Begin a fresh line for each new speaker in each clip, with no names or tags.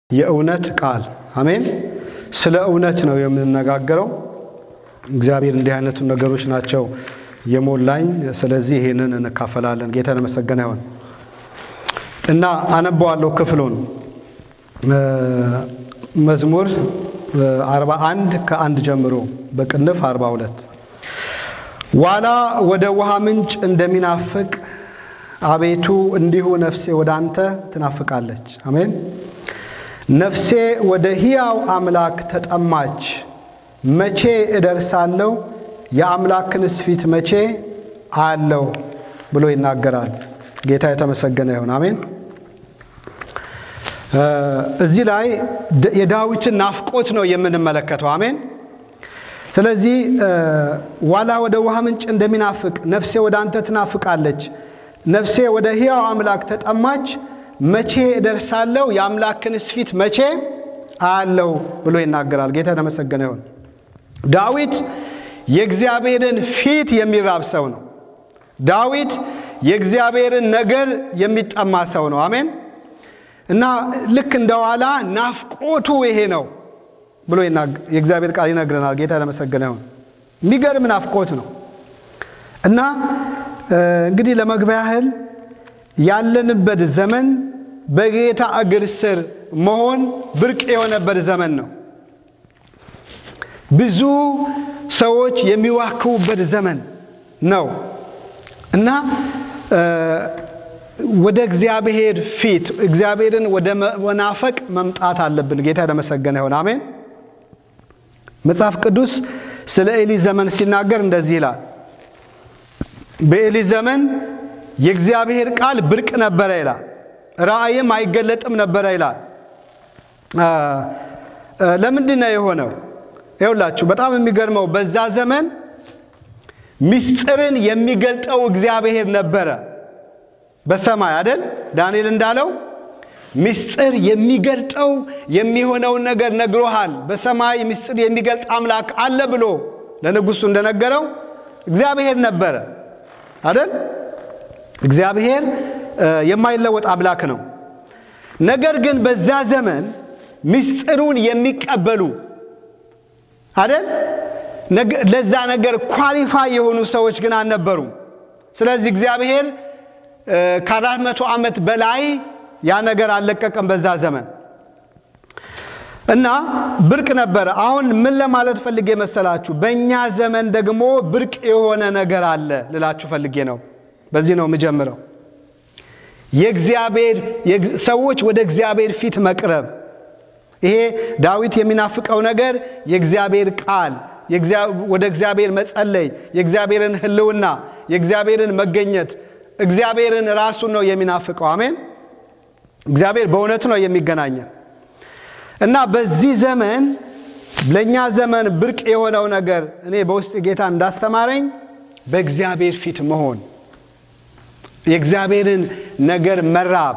የእውነት ቃል አሜን። ስለ እውነት ነው የምንነጋገረው። እግዚአብሔር እንዲህ አይነቱ ነገሮች ናቸው የሞላኝ። ስለዚህ ይሄንን እንካፈላለን። ጌታ የተመሰገነ ይሁን እና አነበዋለሁ ክፍሉን መዝሙር 41 ከአንድ ጀምሮ በቅንፍ 42 ዋላ ወደ ውሃ ምንጭ እንደሚናፍቅ አቤቱ እንዲሁ ነፍሴ ወደ አንተ ትናፍቃለች። አሜን። ነፍሴ ወደ ሕያው አምላክ ተጠማች። መቼ እደርሳለሁ? የአምላክንስ ፊት መቼ አያለው ብሎ ይናገራል። ጌታ የተመሰገነ ይሁን። አሜን። እዚህ ላይ የዳዊትን ናፍቆት ነው የምንመለከተው። አሜን። ስለዚህ ዋላ ወደ ውሃ ምንጭ እንደሚናፍቅ ነፍሴ ወደ አንተ ትናፍቃለች። ነፍሴ ወደ ሕያው አምላክ ተጠማች። መቼ እደርሳለሁ? የአምላክንስ ፊት መቼ አያለው ብሎ ይናገራል። ጌታ የተመሰገነ ይሁን። ዳዊት የእግዚአብሔርን ፊት የሚራብ ሰው ነው። ዳዊት የእግዚአብሔርን ነገር የሚጠማ ሰው ነው። አሜን እና ልክ እንደ ዋላ ናፍቆቱ ይሄ ነው ብሎ የእግዚአብሔር ቃል ይነግረናል። ጌታ የተመሰገነ ይሁን። የሚገርም ናፍቆት ነው እና እንግዲህ ለመግቢያ ያህል ያለንበት ዘመን በጌታ እግር ስር መሆን ብርቅ የሆነበት ዘመን ነው። ብዙ ሰዎች የሚዋክቡበት ዘመን ነው እና ወደ እግዚአብሔር ፊት እግዚአብሔርን ወደ መናፈቅ መምጣት አለብን። ጌታ የተመሰገነ ይሁን። አሜን። መጽሐፍ ቅዱስ ስለ ኤሊ ዘመን ሲናገር እንደዚህ ይላል። በኤሊ ዘመን የእግዚአብሔር ቃል ብርቅ ነበረ ይላል። ራእይም አይገለጥም ነበረ ይላል። ለምንድን ነው የሆነው? ይኸውላችሁ በጣም የሚገርመው በዛ ዘመን ምስጢርን የሚገልጠው እግዚአብሔር ነበረ በሰማይ አይደል? ዳንኤል እንዳለው ምስጢር የሚገልጠው የሚሆነውን ነገር ነግሮሃል፣ በሰማይ ምስጢር የሚገልጥ አምላክ አለ ብሎ ለንጉሱ እንደነገረው እግዚአብሔር ነበረ አይደል? እግዚአብሔር የማይለወጥ አምላክ ነው። ነገር ግን በዛ ዘመን ምስጢሩን የሚቀበሉ አይደል ለዛ ነገር ኳሊፋይ የሆኑ ሰዎች ግን አልነበሩም። ስለዚህ እግዚአብሔር ከአራት መቶ ዓመት በላይ ያ ነገር አልለቀቀም በዛ ዘመን እና ብርቅ ነበረ። አሁን ምን ለማለት ፈልጌ መሰላችሁ? በእኛ ዘመን ደግሞ ብርቅ የሆነ ነገር አለ ልላችሁ ፈልጌ ነው። በዚህ ነው የምጀምረው። የእግዚአብሔር ሰዎች ወደ እግዚአብሔር ፊት መቅረብ። ይሄ ዳዊት የሚናፍቀው ነገር የእግዚአብሔር ቃል፣ ወደ እግዚአብሔር መጸለይ፣ የእግዚአብሔርን ሕልውና፣ የእግዚአብሔርን መገኘት፣ እግዚአብሔርን ራሱን ነው የሚናፍቀው። አሜን። እግዚአብሔር በእውነት ነው የሚገናኘን እና በዚህ ዘመን ለእኛ ዘመን ብርቅ የሆነው ነገር እኔ በውስጥ ጌታ እንዳስተማረኝ በእግዚአብሔር ፊት መሆን የእግዚአብሔርን ነገር መራብ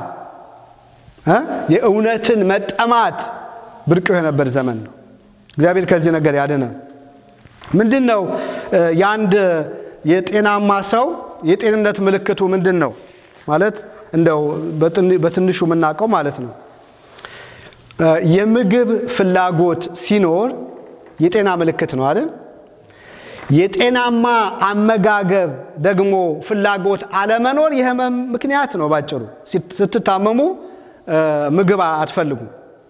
የእውነትን መጠማት ብርቅ የሆነበት ዘመን ነው። እግዚአብሔር ከዚህ ነገር ያድነን። ምንድን ነው የአንድ የጤናማ ሰው የጤንነት ምልክቱ ምንድን ነው? ማለት እንደው በትንሹ የምናውቀው ማለት ነው የምግብ ፍላጎት ሲኖር የጤና ምልክት ነው አይደል? የጤናማ አመጋገብ ደግሞ ፍላጎት አለመኖር የህመም ምክንያት ነው። ባጭሩ ስትታመሙ ምግብ አትፈልጉም።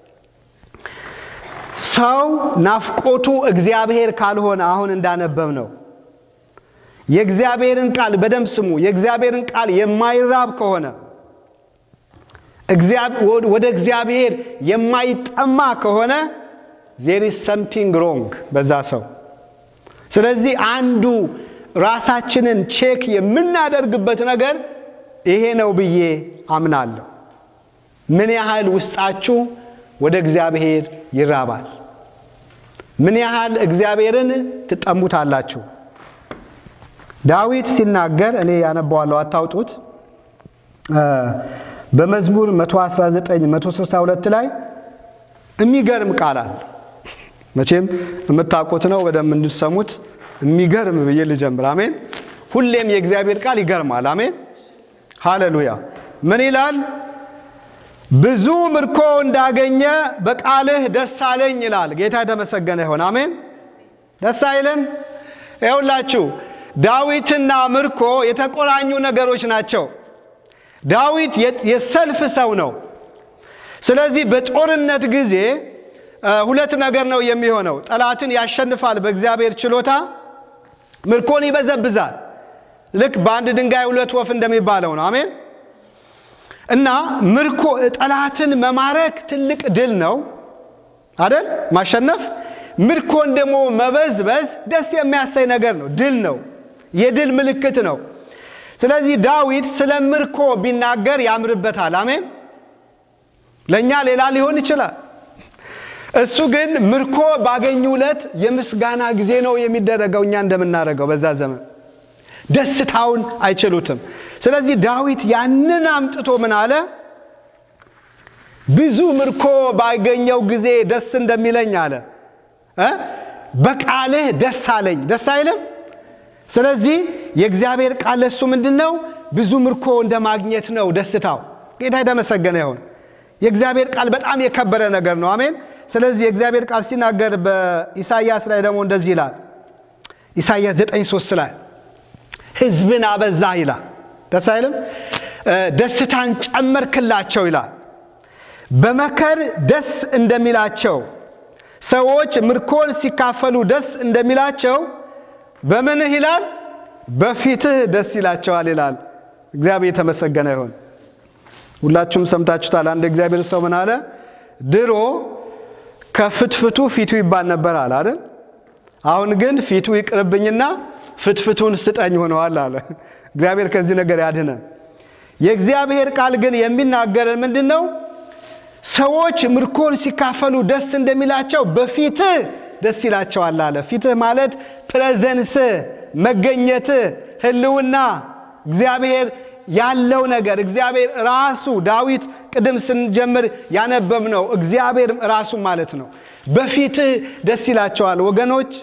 ሰው ናፍቆቱ እግዚአብሔር ካልሆነ አሁን እንዳነበብ ነው የእግዚአብሔርን ቃል በደንብ ስሙ። የእግዚአብሔርን ቃል የማይራብ ከሆነ ወደ እግዚአብሔር የማይጠማ ከሆነ ዜር ኢዝ ሰምቲንግ ሮንግ በዛ ሰው። ስለዚህ አንዱ ራሳችንን ቼክ የምናደርግበት ነገር ይሄ ነው ብዬ አምናለሁ። ምን ያህል ውስጣችሁ ወደ እግዚአብሔር ይራባል? ምን ያህል እግዚአብሔርን ትጠሙታላችሁ? ዳዊት ሲናገር እኔ ያነባዋለሁ፣ አታውጡት። በመዝሙር 119 162 ላይ የሚገርም ቃል አለ። መቼም የምታውቁት ነው በደንብ እንድትሰሙት የሚገርም ብዬ ልጀምር። አሜን። ሁሌም የእግዚአብሔር ቃል ይገርማል። አሜን፣ ሃሌሉያ። ምን ይላል? ብዙ ምርኮ እንዳገኘ በቃልህ ደስ አለኝ ይላል። ጌታ የተመሰገነ ይሆን። አሜን። ደስ አይልም? ይኸውላችሁ ዳዊትና ምርኮ የተቆራኙ ነገሮች ናቸው። ዳዊት የሰልፍ ሰው ነው። ስለዚህ በጦርነት ጊዜ ሁለት ነገር ነው የሚሆነው። ጠላትን ያሸንፋል በእግዚአብሔር ችሎታ፣ ምርኮን ይበዘብዛል። ልክ በአንድ ድንጋይ ሁለት ወፍ እንደሚባለው ነው። አሜን። እና ምርኮ ጠላትን መማረክ ትልቅ ድል ነው አደል? ማሸነፍ። ምርኮን ደግሞ መበዝበዝ ደስ የሚያሳይ ነገር ነው። ድል ነው። የድል ምልክት ነው። ስለዚህ ዳዊት ስለ ምርኮ ቢናገር ያምርበታል። አሜን። ለእኛ ሌላ ሊሆን ይችላል። እሱ ግን ምርኮ ባገኙ ዕለት የምስጋና ጊዜ ነው የሚደረገው፣ እኛ እንደምናደርገው በዛ ዘመን ደስታውን አይችሉትም። ስለዚህ ዳዊት ያንን አምጥቶ ምን አለ? ብዙ ምርኮ ባገኘው ጊዜ ደስ እንደሚለኝ አለ። በቃልህ ደስ አለኝ። ደስ አይልም? ስለዚህ የእግዚአብሔር ቃል ለእሱ ምንድን ነው? ብዙ ምርኮ እንደ ማግኘት ነው ደስታው። ጌታ የተመሰገነ ይሁን። የእግዚአብሔር ቃል በጣም የከበረ ነገር ነው። አሜን። ስለዚህ የእግዚአብሔር ቃል ሲናገር በኢሳይያስ ላይ ደግሞ እንደዚህ ይላል። ኢሳይያስ 9፥3 ላይ ሕዝብን አበዛህ ይላል። ደስ አይልም? ደስታን ጨመርክላቸው ይላል። በመከር ደስ እንደሚላቸው ሰዎች ምርኮን ሲካፈሉ ደስ እንደሚላቸው በምንህ ይላል በፊትህ ደስ ይላቸዋል ይላል። እግዚአብሔር የተመሰገነ ይሁን። ሁላችሁም ሰምታችሁታል። አንድ እግዚአብሔር ሰው ምን አለ? ድሮ ከፍትፍቱ ፊቱ ይባል ነበር አለ አይደል? አሁን ግን ፊቱ ይቅርብኝና ፍትፍቱን ስጠኝ ሆነዋል አለ። እግዚአብሔር ከዚህ ነገር ያድነን። የእግዚአብሔር ቃል ግን የሚናገረን ምንድን ነው? ሰዎች ምርኮን ሲካፈሉ ደስ እንደሚላቸው በፊትህ ደስ ይላቸዋል አለ። ፊትህ ማለት ፕሬዘንስ፣ መገኘት፣ ህልውና፣ እግዚአብሔር ያለው ነገር እግዚአብሔር ራሱ ዳዊት ቅድም ስንጀምር ያነበብነው እግዚአብሔር ራሱ ማለት ነው። በፊትህ ደስ ይላቸዋል። ወገኖች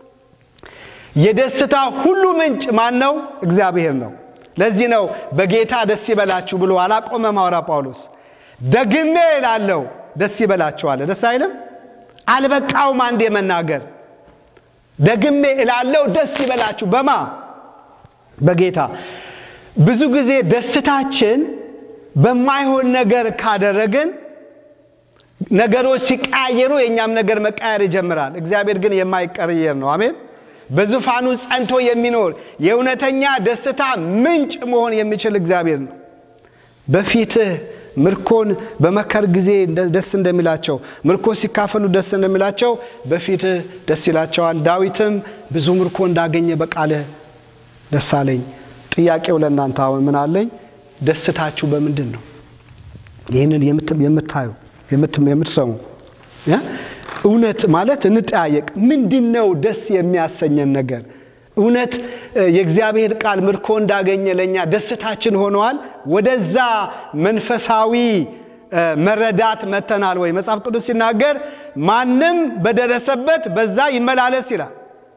የደስታ ሁሉ ምንጭ ማን ነው? እግዚአብሔር ነው። ለዚህ ነው በጌታ ደስ ይበላችሁ ብሎ አላቆመም ሐዋርያ ጳውሎስ። ደግሜ እላለሁ ደስ ይበላችኋል። ደስ አይልም? አልበቃውም አንዴ መናገር። ደግሜ እላለሁ ደስ ይበላችሁ። በማ በጌታ ብዙ ጊዜ ደስታችን በማይሆን ነገር ካደረግን ነገሮች ሲቀያየሩ የእኛም ነገር መቀየር ይጀምራል። እግዚአብሔር ግን የማይቀየር ነው። አሜን። በዙፋኑ ጸንቶ የሚኖር የእውነተኛ ደስታ ምንጭ መሆን የሚችል እግዚአብሔር ነው። በፊትህ ምርኮን በመከር ጊዜ ደስ እንደሚላቸው ምርኮ ሲካፈሉ ደስ እንደሚላቸው በፊትህ ደስ ይላቸዋል። ዳዊትም ብዙ ምርኮ እንዳገኘ በቃልህ ደስ አለኝ። ጥያቄው ለእናንተ አሁን ምን አለኝ? ደስታችሁ በምንድን ነው? ይህንን የምታዩ የምትሰሙ እውነት ማለት እንጠያየቅ። ምንድን ነው ደስ የሚያሰኘን ነገር? እውነት የእግዚአብሔር ቃል ምርኮ እንዳገኘ ለእኛ ደስታችን ሆነዋል? ወደዛ መንፈሳዊ መረዳት መተናል ወይ? መጽሐፍ ቅዱስ ሲናገር ማንም በደረሰበት በዛ ይመላለስ ይላል።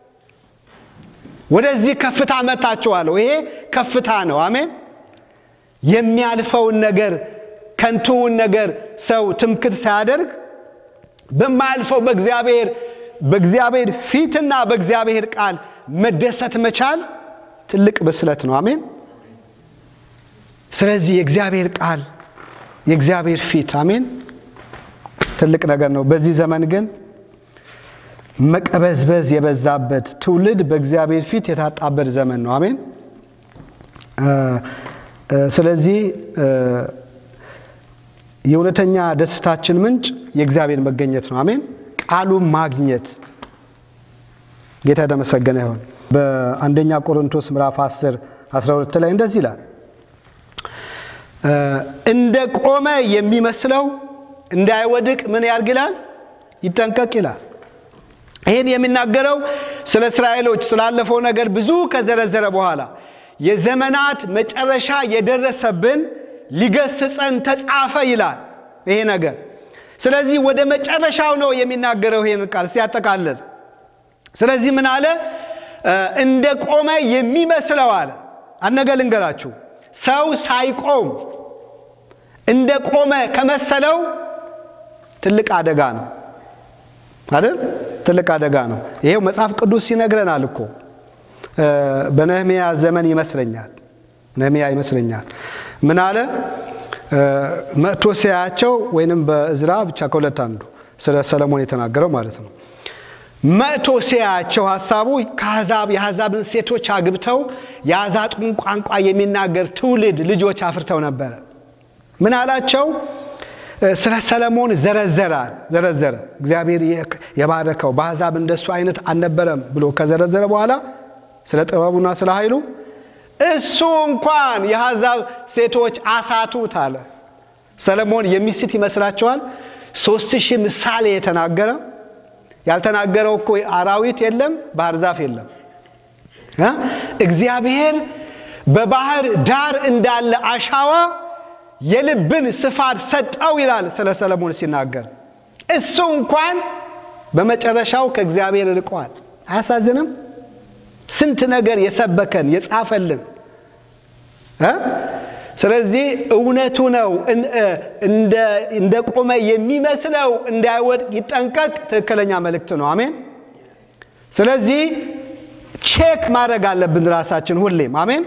ወደዚህ ከፍታ መታችኋለሁ። ይሄ ከፍታ ነው። አሜን። የሚያልፈውን ነገር ከንቱውን ነገር ሰው ትምክት ሳያደርግ በማያልፈው በእግዚአብሔር በእግዚአብሔር ፊትና በእግዚአብሔር ቃል መደሰት መቻል ትልቅ ብስለት ነው። አሜን። ስለዚህ የእግዚአብሔር ቃል የእግዚአብሔር ፊት አሜን ትልቅ ነገር ነው። በዚህ ዘመን ግን መቀበዝበዝ የበዛበት ትውልድ በእግዚአብሔር ፊት የታጣበት ዘመን ነው። አሜን። ስለዚህ የእውነተኛ ደስታችን ምንጭ የእግዚአብሔር መገኘት ነው። አሜን። ቃሉን ማግኘት ጌታ የተመሰገነ ይሆን። በአንደኛ ቆሮንቶስ ምዕራፍ 10 12 ላይ እንደዚህ ይላል፣ እንደ ቆመ የሚመስለው እንዳይወድቅ ምን ያርግ ይላል? ይጠንቀቅ ይላል። ይህን የሚናገረው ስለ እስራኤሎች ስላለፈው ነገር ብዙ ከዘረዘረ በኋላ የዘመናት መጨረሻ የደረሰብን ሊገስጸን ተጻፈ ይላል ይሄ ነገር። ስለዚህ ወደ መጨረሻው ነው የሚናገረው ይሄን ቃል ሲያጠቃልል። ስለዚህ ምን አለ? እንደ ቆመ የሚመስለው አለ። አንድ ነገር ልንገራችሁ፣ ሰው ሳይቆም እንደ ቆመ ከመሰለው ትልቅ አደጋ ነው አይደል? ትልቅ አደጋ ነው። ይሄው መጽሐፍ ቅዱስ ይነግረናል እኮ በነህሚያ ዘመን ይመስለኛል ነህሚያ ይመስለኛል ምን አለ መጥቶ ሲያያቸው ወይንም በእዝራ ብቻ ከሁለት አንዱ ስለ ሰለሞን የተናገረው ማለት ነው። መጥቶ ሲያያቸው ሀሳቡ ከአሕዛብ የአሕዛብን ሴቶች አግብተው የአዛጡን ቋንቋ የሚናገር ትውልድ ልጆች አፍርተው ነበረ። ምን አላቸው? ስለ ሰለሞን ዘረዘራል ዘረዘረ። እግዚአብሔር የባረከው በአሕዛብ እንደሱ አይነት አልነበረም ብሎ ከዘረዘረ በኋላ ስለ ጥበቡና ስለ ኃይሉ እሱ እንኳን የአሕዛብ ሴቶች አሳቱት አለ። ሰለሞን የሚስት ይመስላችኋል? ሶስት ሺህ ምሳሌ የተናገረ ያልተናገረው እኮ አራዊት የለም፣ ባህር ዛፍ የለም። እግዚአብሔር በባህር ዳር እንዳለ አሻዋ የልብን ስፋት ሰጠው ይላል ስለ ሰለሞን ሲናገር። እሱ እንኳን በመጨረሻው ከእግዚአብሔር ርቀዋል። አያሳዝንም? ስንት ነገር የሰበከን የጻፈልን። ስለዚህ እውነቱ ነው። እንደ ቆመ የሚመስለው እንዳይወድቅ ይጠንቀቅ። ትክክለኛ መልእክት ነው። አሜን። ስለዚህ ቼክ ማድረግ አለብን ራሳችን ሁሌም። አሜን።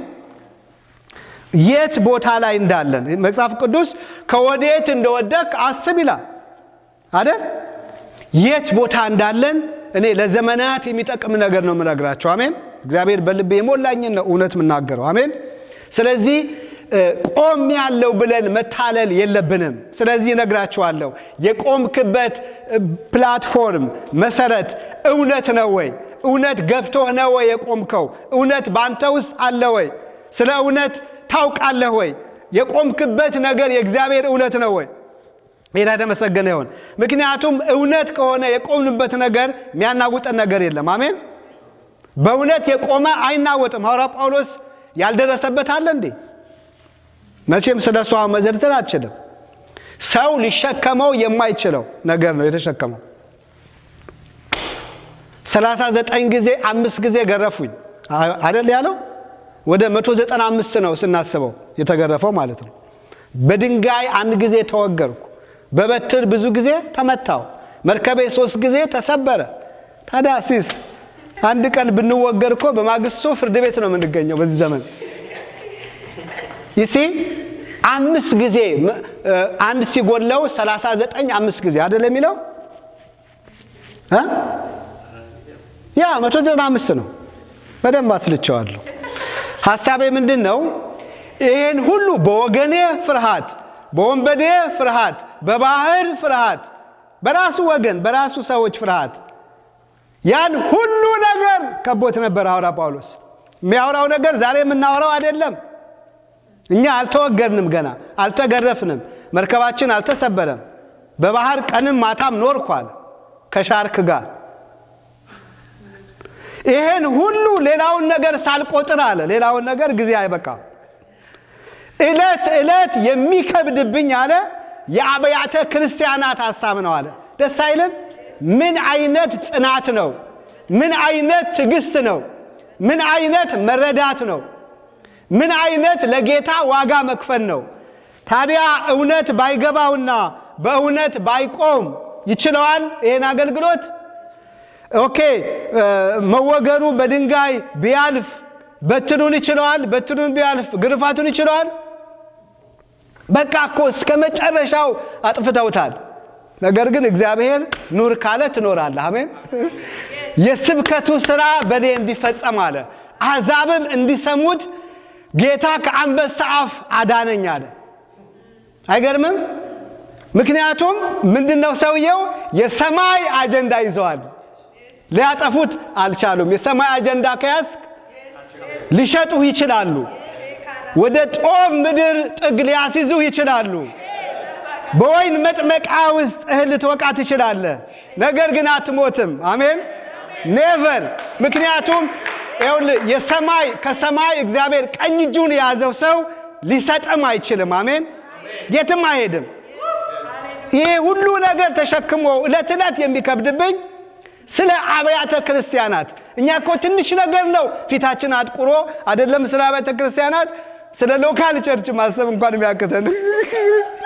የት ቦታ ላይ እንዳለን መጽሐፍ ቅዱስ ከወዴት እንደወደቅ አስብ ይላል አይደል? የት ቦታ እንዳለን እኔ ለዘመናት የሚጠቅም ነገር ነው የምነግራቸው። አሜን። እግዚአብሔር በልቤ የሞላኝን ነው እውነት የምናገረው። አሜን። ስለዚህ ቆም ያለው ብለን መታለል የለብንም። ስለዚህ እነግራችኋለሁ፣ የቆምክበት ፕላትፎርም መሰረት እውነት ነው ወይ? እውነት ገብቶህ ነው ወይ የቆምከው? እውነት በአንተ ውስጥ አለ ወይ? ስለ እውነት ታውቃለህ ወይ? የቆምክበት ነገር የእግዚአብሔር እውነት ነው ወይ? ሌላ የተመሰገነ ይሆን። ምክንያቱም እውነት ከሆነ የቆምንበት ነገር የሚያናውጠን ነገር የለም። አሜን። በእውነት የቆመ አይናወጥም። ሐዋርያ ጳውሎስ ያልደረሰበት አለ እንዴ? መቼም ስለ እሷ መዘርዘር አልችልም። ሰው ሊሸከመው የማይችለው ነገር ነው የተሸከመው። ሰላሳ ዘጠኝ ጊዜ አምስት ጊዜ ገረፉኝ አደል ያለው። ወደ መቶ ዘጠና አምስት ነው ስናስበው የተገረፈው ማለት ነው። በድንጋይ አንድ ጊዜ ተወገርኩ። በበትር ብዙ ጊዜ ተመታው። መርከቤ ሶስት ጊዜ ተሰበረ። ታዲያ ሲስ አንድ ቀን ብንወገር እኮ በማግስቱ ፍርድ ቤት ነው የምንገኘው በዚህ ዘመን ይሲ አምስት ጊዜ አንድ ሲጎለው ሰላሳ ዘጠኝ አምስት ጊዜ አደለ የሚለው ያ መቶ ዘጠና አምስት ነው። በደንብ አስልቸዋለሁ። ሀሳቤ ምንድን ነው? ይህን ሁሉ በወገኔ ፍርሃት፣ በወንበዴ ፍርሃት፣ በባህር ፍርሃት፣ በራሱ ወገን በራሱ ሰዎች ፍርሃት ያን ሁሉ ነገር ከቦት ነበር ሐዋርያ ጳውሎስ። የሚያወራው ነገር ዛሬ የምናወራው አይደለም። እኛ አልተወገድንም፣ ገና አልተገረፍንም፣ መርከባችን አልተሰበረም። በባህር ቀንም ማታም ኖርኳል ከሻርክ ጋር። ይህን ሁሉ ሌላውን ነገር ሳልቆጥር አለ። ሌላውን ነገር ጊዜ አይበቃም። ዕለት ዕለት የሚከብድብኝ አለ የአብያተ ክርስቲያናት ሀሳብ ነው አለ። ደስ አይልም? ምን አይነት ጽናት ነው? ምን አይነት ትዕግስት ነው? ምን አይነት መረዳት ነው? ምን አይነት ለጌታ ዋጋ መክፈል ነው? ታዲያ እውነት ባይገባውና በእውነት ባይቆም ይችለዋል ይህን አገልግሎት? ኦኬ መወገሩ በድንጋይ ቢያልፍ በትኑን ይችለዋል? በትኑን ቢያልፍ ግርፋቱን ይችለዋል? በቃ እኮ እስከ መጨረሻው አጥፍተውታል። ነገር ግን እግዚአብሔር ኑር ካለ ትኖራለህ። አሜን። የስብከቱ ሥራ በእኔ እንዲፈጸም አለ። አሕዛብም እንዲሰሙት ጌታ ከአንበሳ አፍ አዳነኝ አለ። አይገርምም? ምክንያቱም ምንድነው ሰውየው የሰማይ አጀንዳ ይዘዋል። ሊያጠፉት አልቻሉም። የሰማይ አጀንዳ ከያዝክ ሊሸጡህ ይችላሉ። ወደ ጦም ምድር ጥግ ሊያስይዙህ ይችላሉ። በወይን መጥመቃ ውስጥ እህል ልትወቃ ትችላለህ። ነገር ግን አትሞትም። አሜን ኔቨር። ምክንያቱም ይኸውልህ የሰማይ ከሰማይ እግዚአብሔር ቀኝ እጁን የያዘው ሰው ሊሰጥም አይችልም። አሜን የትም አይሄድም። ይሄ ሁሉ ነገር ተሸክሞ ዕለት ዕለት የሚከብድብኝ ስለ አብያተ ክርስቲያናት እኛ እኮ ትንሽ ነገር ነው ፊታችን አጥቁሮ አይደለም ስለ አብያተ ክርስቲያናት ስለ ሎካል ቸርች ማሰብ እንኳን የሚያክተን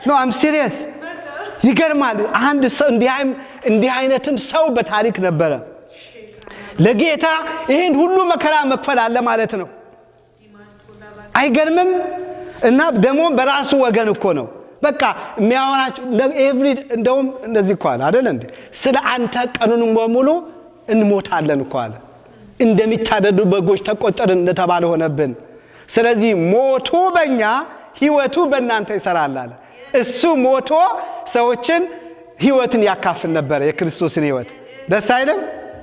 ኖ አም ሲሪየስ። ይገርማል። አንድ ሰው እንዲህ አይነትም ሰው በታሪክ ነበረ። ለጌታ ይህን ሁሉ መከራ መክፈል አለ ማለት ነው። አይገርምም? እና ደግሞ በራሱ ወገን እኮ ነው። በቃ የሚያወራቸው ኤቭሪ እንደውም እንደዚህ እኮ አለ አደለ እንዴ? ስለ አንተ ቀኑን በሙሉ እንሞታለን እኮ አለ። እንደሚታደዱ በጎች ተቆጠርን እንደተባለ ሆነብን። ስለዚህ ሞቱ በእኛ ህይወቱ በእናንተ ይሰራል አለ። እሱ ሞቶ ሰዎችን ህይወትን ያካፍል ነበረ፣ የክርስቶስን ህይወት። ደስ አይልም?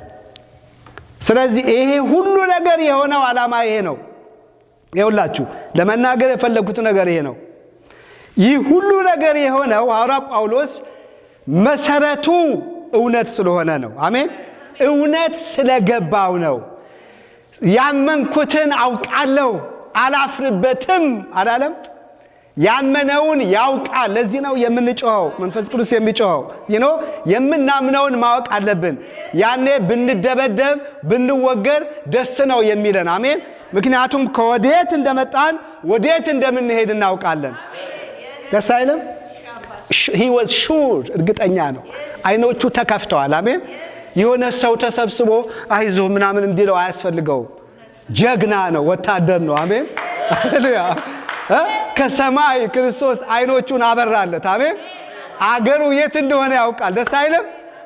ስለዚህ ይሄ ሁሉ ነገር የሆነው ዓላማ ይሄ ነው። ይኸውላችሁ ለመናገር የፈለግኩት ነገር ይሄ ነው። ይህ ሁሉ ነገር የሆነው ሐዋርያ ጳውሎስ መሰረቱ እውነት ስለሆነ ነው። አሜን። እውነት ስለገባው ነው። ያመንኩትን አውቃለሁ አላፍርበትም አላለም። ያመነውን ያውቃል። ለዚህ ነው የምንጮኸው፣ መንፈስ ቅዱስ የሚጮኸው ይኖ የምናምነውን ማወቅ አለብን። ያኔ ብንደበደብ ብንወገር ደስ ነው የሚለን። አሜን። ምክንያቱም ከወዴት እንደመጣን ወዴት እንደምንሄድ እናውቃለን። ደስ አይልም? ሂ ወዝ ሹር እርግጠኛ ነው። አይኖቹ ተከፍተዋል። አሜን። የሆነ ሰው ተሰብስቦ አይዞ ምናምን እንዲለው አያስፈልገውም። ጀግና ነው፣ ወታደር ነው። አሜን ሃሌሉያ። ከሰማይ ክርስቶስ አይኖቹን አበራለት። አሜን። አገሩ የት እንደሆነ ያውቃል። ደስ አይልም?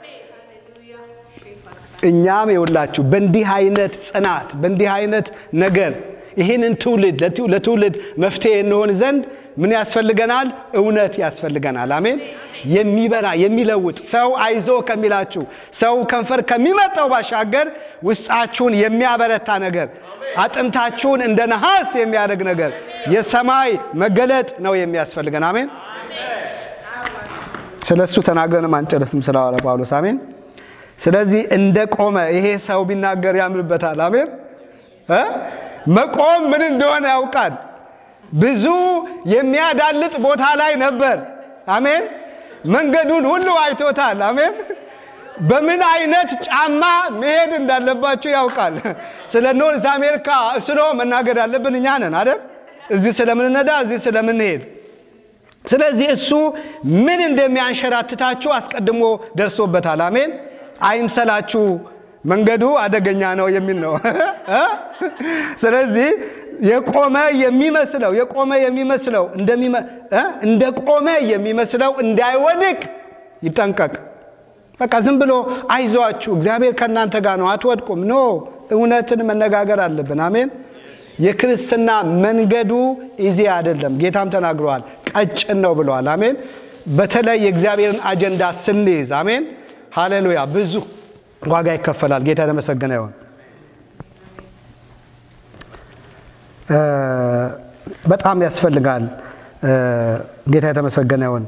እኛም የውላችሁ በእንዲህ አይነት ጽናት በእንዲህ አይነት ነገር ይህንን ትውልድ ለትውልድ መፍትሄ እንሆን ዘንድ ምን ያስፈልገናል? እውነት ያስፈልገናል። አሜን። የሚበራ የሚለውጥ ሰው አይዞ ከሚላችሁ ሰው ከንፈር ከሚመጣው ባሻገር ውስጣችሁን የሚያበረታ ነገር አጥንታችሁን እንደ ነሐስ የሚያደርግ ነገር የሰማይ መገለጥ ነው የሚያስፈልገን። አሜን። ስለ እሱ ተናግረንም አንጨርስም ስለ ሐዋርያ ጳውሎስ። አሜን። ስለዚህ እንደ ቆመ ይሄ ሰው ቢናገር ያምርበታል። አሜን። መቆም ምን እንደሆነ ያውቃል። ብዙ የሚያዳልጥ ቦታ ላይ ነበር። አሜን። መንገዱን ሁሉ አይቶታል። አሜን። በምን አይነት ጫማ መሄድ እንዳለባችሁ ያውቃል። ስለ ኖርዝ አሜሪካ ስሎ መናገር ያለብን እኛ ነን አይደል? እዚህ ስለምንነዳ እዚህ ስለምንሄድ። ስለዚህ እሱ ምን እንደሚያንሸራትታችሁ አስቀድሞ ደርሶበታል። አሜን። አይምሰላችሁ መንገዱ አደገኛ ነው የሚል ነው። ስለዚህ የቆመ የሚመስለው የቆመ የሚመስለው እንደ ቆመ የሚመስለው እንዳይወድቅ ይጠንቀቅ። በቃ ዝም ብሎ አይዟችሁ እግዚአብሔር ከእናንተ ጋር ነው አትወድቁም። ኖ እውነትን መነጋገር አለብን። አሜን። የክርስትና መንገዱ ኢዚ አይደለም። ጌታም ተናግረዋል፣ ቀጭን ነው ብለዋል። አሜን። በተለይ የእግዚአብሔርን አጀንዳ ስንይዝ አሜን፣ ሃሌሉያ ብዙ ዋጋ ይከፈላል። ጌታ የተመሰገነ ይሆን። በጣም ያስፈልጋል። ጌታ የተመሰገነ ይሆን።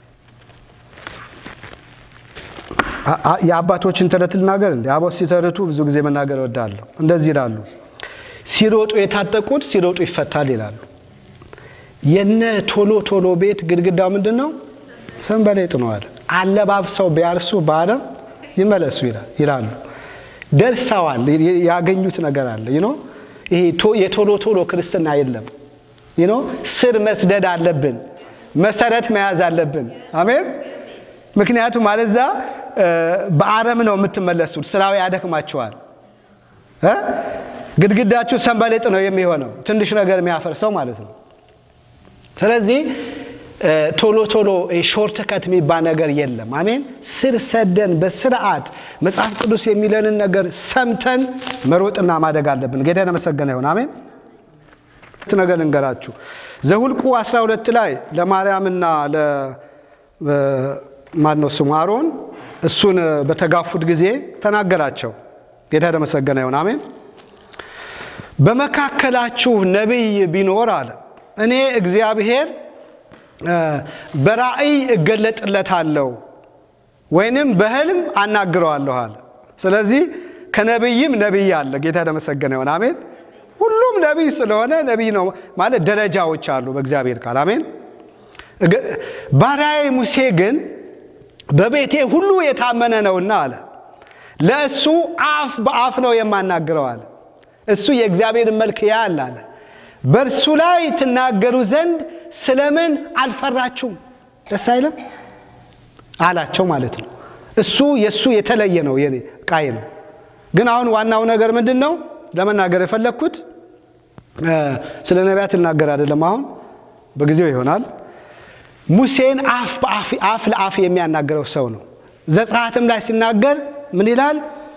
የአባቶችን ተረት ልናገር እንዲ አቦ ሲተርቱ ብዙ ጊዜ መናገር እወዳለሁ። እንደዚህ ይላሉ፣ ሲሮጡ የታጠቁት ሲሮጡ ይፈታል ይላሉ። የነ ቶሎ ቶሎ ቤት ግድግዳው ምንድን ነው? ሰንበሌጥ ነው አለ። አለባብሰው ቢያርሱ በአረም ይመለሱ ይላሉ። ደርሰዋል። ያገኙት ነገር አለ። ይኖ ይሄ የቶሎ ቶሎ ክርስትና የለም። ይኖ ስር መስደድ አለብን። መሰረት መያዝ አለብን። አሜን። ምክንያቱም አለዛ በአረም ነው የምትመለሱት። ስራው ያደክማችኋል። ግድግዳችሁ ሰንበሌጥ ነው የሚሆነው፣ ትንሽ ነገር የሚያፈርሰው ማለት ነው። ስለዚህ ቶሎ ቶሎ ሾርት ከት የሚባል ነገር የለም። አሜን። ስር ሰደን በስርዓት መጽሐፍ ቅዱስ የሚለንን ነገር ሰምተን መሮጥና ማደግ አለብን። ጌታ የተመሰገነ ይሁን። አሜን። ነገር ልንገራችሁ። ዘሁልቁ 12 ላይ ለማርያምና ለማን ነው ስሙ አሮን እሱን በተጋፉት ጊዜ ተናገራቸው። ጌታ የተመሰገነ ይሁን። አሜን። በመካከላችሁ ነቢይ ቢኖር አለ እኔ እግዚአብሔር በራእይ እገለጥለታለሁ ወይንም በህልም አናግረዋለሁ አለ። ስለዚህ ከነቢይም ነቢይ አለ። ጌታ የተመሰገነ ይሁን። አሜን። ሁሉም ነቢይ ስለሆነ ነቢይ ነው ማለት ደረጃዎች አሉ በእግዚአብሔር ቃል። አሜን። ባሪያዬ ሙሴ ግን በቤቴ ሁሉ የታመነ ነውና አለ ለእሱ አፍ በአፍ ነው የማናግረው አለ። እሱ የእግዚአብሔርን መልክ ያያል አለ። በእርሱ ላይ ትናገሩ ዘንድ ስለምን አልፈራችሁም? ደስ አይልም አላቸው ማለት ነው። እሱ የእሱ የተለየ ነው የኔ ቃይ ነው። ግን አሁን ዋናው ነገር ምንድን ነው ለመናገር የፈለግኩት ስለ ነቢያት ልናገር አይደለም። አሁን በጊዜው ይሆናል። ሙሴን አፍ ለአፍ የሚያናገረው ሰው ነው። ዘጸአትም ላይ ሲናገር ምን ይላል?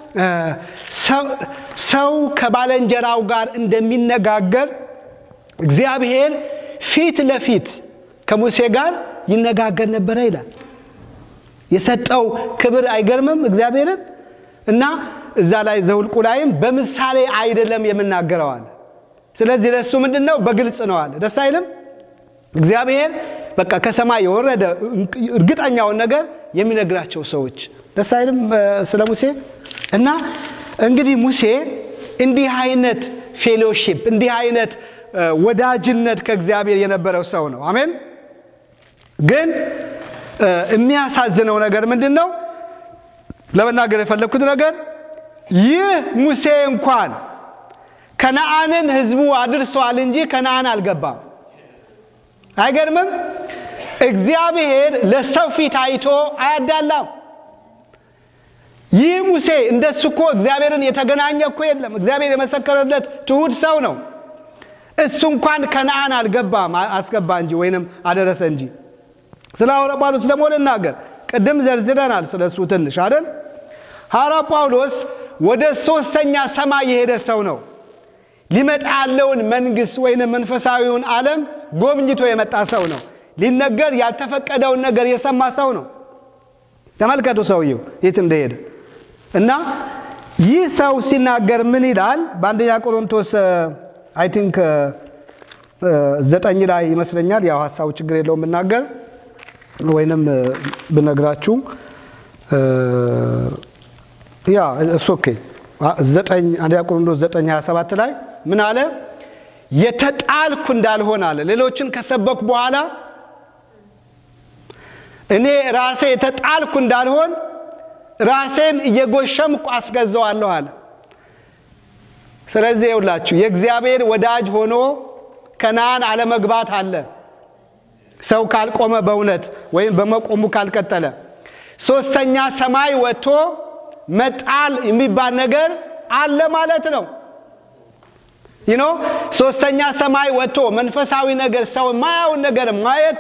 ሰው ከባለንጀራው ጋር እንደሚነጋገር እግዚአብሔር ፊት ለፊት ከሙሴ ጋር ይነጋገር ነበረ ይላል። የሰጠው ክብር አይገርምም እግዚአብሔርን እና እዛ ላይ ዘውልቁ ላይም በምሳሌ አይደለም የምናገረው አለ። ስለዚህ ለእሱ ምንድን ነው በግልጽ ነው አለ። ደስ አይልም? እግዚአብሔር በቃ ከሰማይ የወረደ እርግጠኛውን ነገር የሚነግራቸው ሰዎች ደስ አይልም? ስለ ሙሴ እና እንግዲህ ሙሴ እንዲህ አይነት ፌሎሺፕ እንዲህ አይነት ወዳጅነት ከእግዚአብሔር የነበረው ሰው ነው። አሜን። ግን የሚያሳዝነው ነገር ምንድን ነው? ለመናገር የፈለግኩት ነገር ይህ ሙሴ እንኳን ከነአንን ሕዝቡ አድርሰዋል እንጂ ከነአን አልገባም። አይገርምም? እግዚአብሔር ለሰው ፊት አይቶ አያዳላም። ይህ ሙሴ እንደሱ እኮ እግዚአብሔርን የተገናኘ እኮ የለም። እግዚአብሔር የመሰከረለት ትሑት ሰው ነው። እሱ እንኳን ከነአን አልገባም፣ አስገባ እንጂ ወይንም አደረሰ እንጂ። ስለ ሐዋርያ ጳውሎስ ደግሞ ልናገር። ቅድም ዘርዝረናል ስለ እሱ ትንሽ አይደል? ሐዋርያ ጳውሎስ ወደ ሦስተኛ ሰማይ የሄደ ሰው ነው። ሊመጣ ያለውን መንግሥት ወይንም መንፈሳዊውን ዓለም ጎብኝቶ የመጣ ሰው ነው። ሊነገር ያልተፈቀደውን ነገር የሰማ ሰው ነው። ተመልከቱ ሰውየው የት እንደሄደ እና ይህ ሰው ሲናገር ምን ይላል? በአንደኛ ቆሮንቶስ አይ ቲንክ ዘጠኝ ላይ ይመስለኛል። ያው ሀሳቡ ችግር የለውም ብናገር ወይንም ብነግራችሁ ያ እሱ ኦኬ ዘጠኝ አንደኛ ቆሮንቶስ ዘጠኝ ሀያ ሰባት ላይ ምን አለ? የተጣልኩ እንዳልሆን አለ። ሌሎችን ከሰበኩ በኋላ እኔ ራሴ የተጣልኩ እንዳልሆን ራሴን እየጎሸምኩ አስገዛዋለሁ አለ። ስለዚህ ይውላችሁ የእግዚአብሔር ወዳጅ ሆኖ ከነአን አለመግባት አለ። ሰው ካልቆመ በእውነት ወይም በመቆሙ ካልቀጠለ ሶስተኛ ሰማይ ወጥቶ መጣል የሚባል ነገር አለ ማለት ነው። ይኖ ሶስተኛ ሰማይ ወጥቶ መንፈሳዊ ነገር ሰው ማያውን ነገር ማየቱ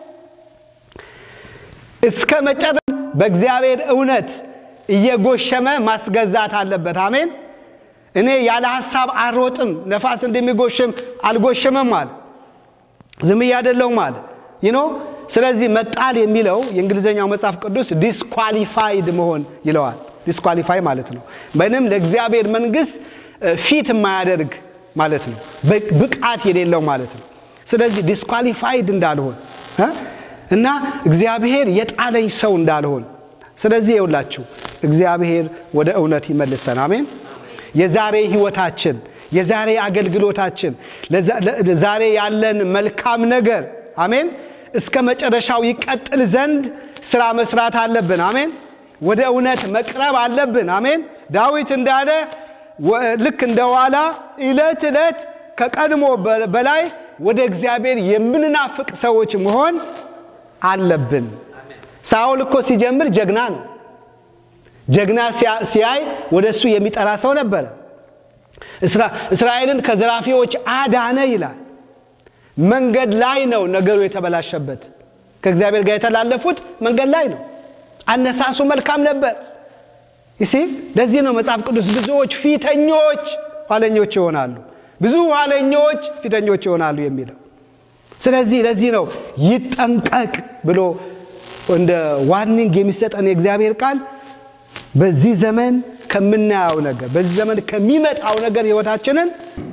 እስከ መጨረሻ በእግዚአብሔር እውነት እየጎሸመ ማስገዛት አለበት። አሜን። እኔ ያለ ሀሳብ አልሮጥም፣ ነፋስ እንደሚጎሽም አልጎሽምም አለ። ዝም እያደለውም አለ ይኖ ስለዚህ መጣል የሚለው የእንግሊዝኛው መጽሐፍ ቅዱስ ዲስኳሊፋይድ መሆን ይለዋል። ዲስኳሊፋይ ማለት ነው ምንም ለእግዚአብሔር መንግስት ፊት የማያደርግ ማለት ነው፣ ብቃት የሌለው ማለት ነው። ስለዚህ ዲስኳሊፋይድ እንዳልሆን እና እግዚአብሔር የጣለኝ ሰው እንዳልሆን። ስለዚህ የውላችሁ እግዚአብሔር ወደ እውነት ይመልሰን። አሜን። የዛሬ ህይወታችን፣ የዛሬ አገልግሎታችን፣ ዛሬ ያለን መልካም ነገር አሜን እስከ መጨረሻው ይቀጥል ዘንድ ስራ መስራት አለብን። አሜን። ወደ እውነት መቅረብ አለብን። አሜን። ዳዊት እንዳለ ልክ እንደ ዋላ ዕለት ዕለት ከቀድሞ በላይ ወደ እግዚአብሔር የምንናፍቅ ሰዎች መሆን አለብን። ሳኦል እኮ ሲጀምር ጀግና ነው። ጀግና ሲያይ ወደ እሱ የሚጠራ ሰው ነበረ። እስራኤልን ከዘራፊዎች አዳነ ይላል። መንገድ ላይ ነው ነገሩ የተበላሸበት። ከእግዚአብሔር ጋር የተላለፉት መንገድ ላይ ነው። አነሳሱ መልካም ነበር። ይሲ ለዚህ ነው መጽሐፍ ቅዱስ ብዙዎች ፊተኞች ኋለኞች ይሆናሉ፣ ብዙ ኋለኞች ፊተኞች ይሆናሉ የሚለው። ስለዚህ ለዚህ ነው ይጠንቀቅ ብሎ እንደ ዋርኒንግ የሚሰጠን የእግዚአብሔር ቃል በዚህ ዘመን ከምናየው ነገር በዚህ ዘመን ከሚመጣው ነገር ህይወታችንን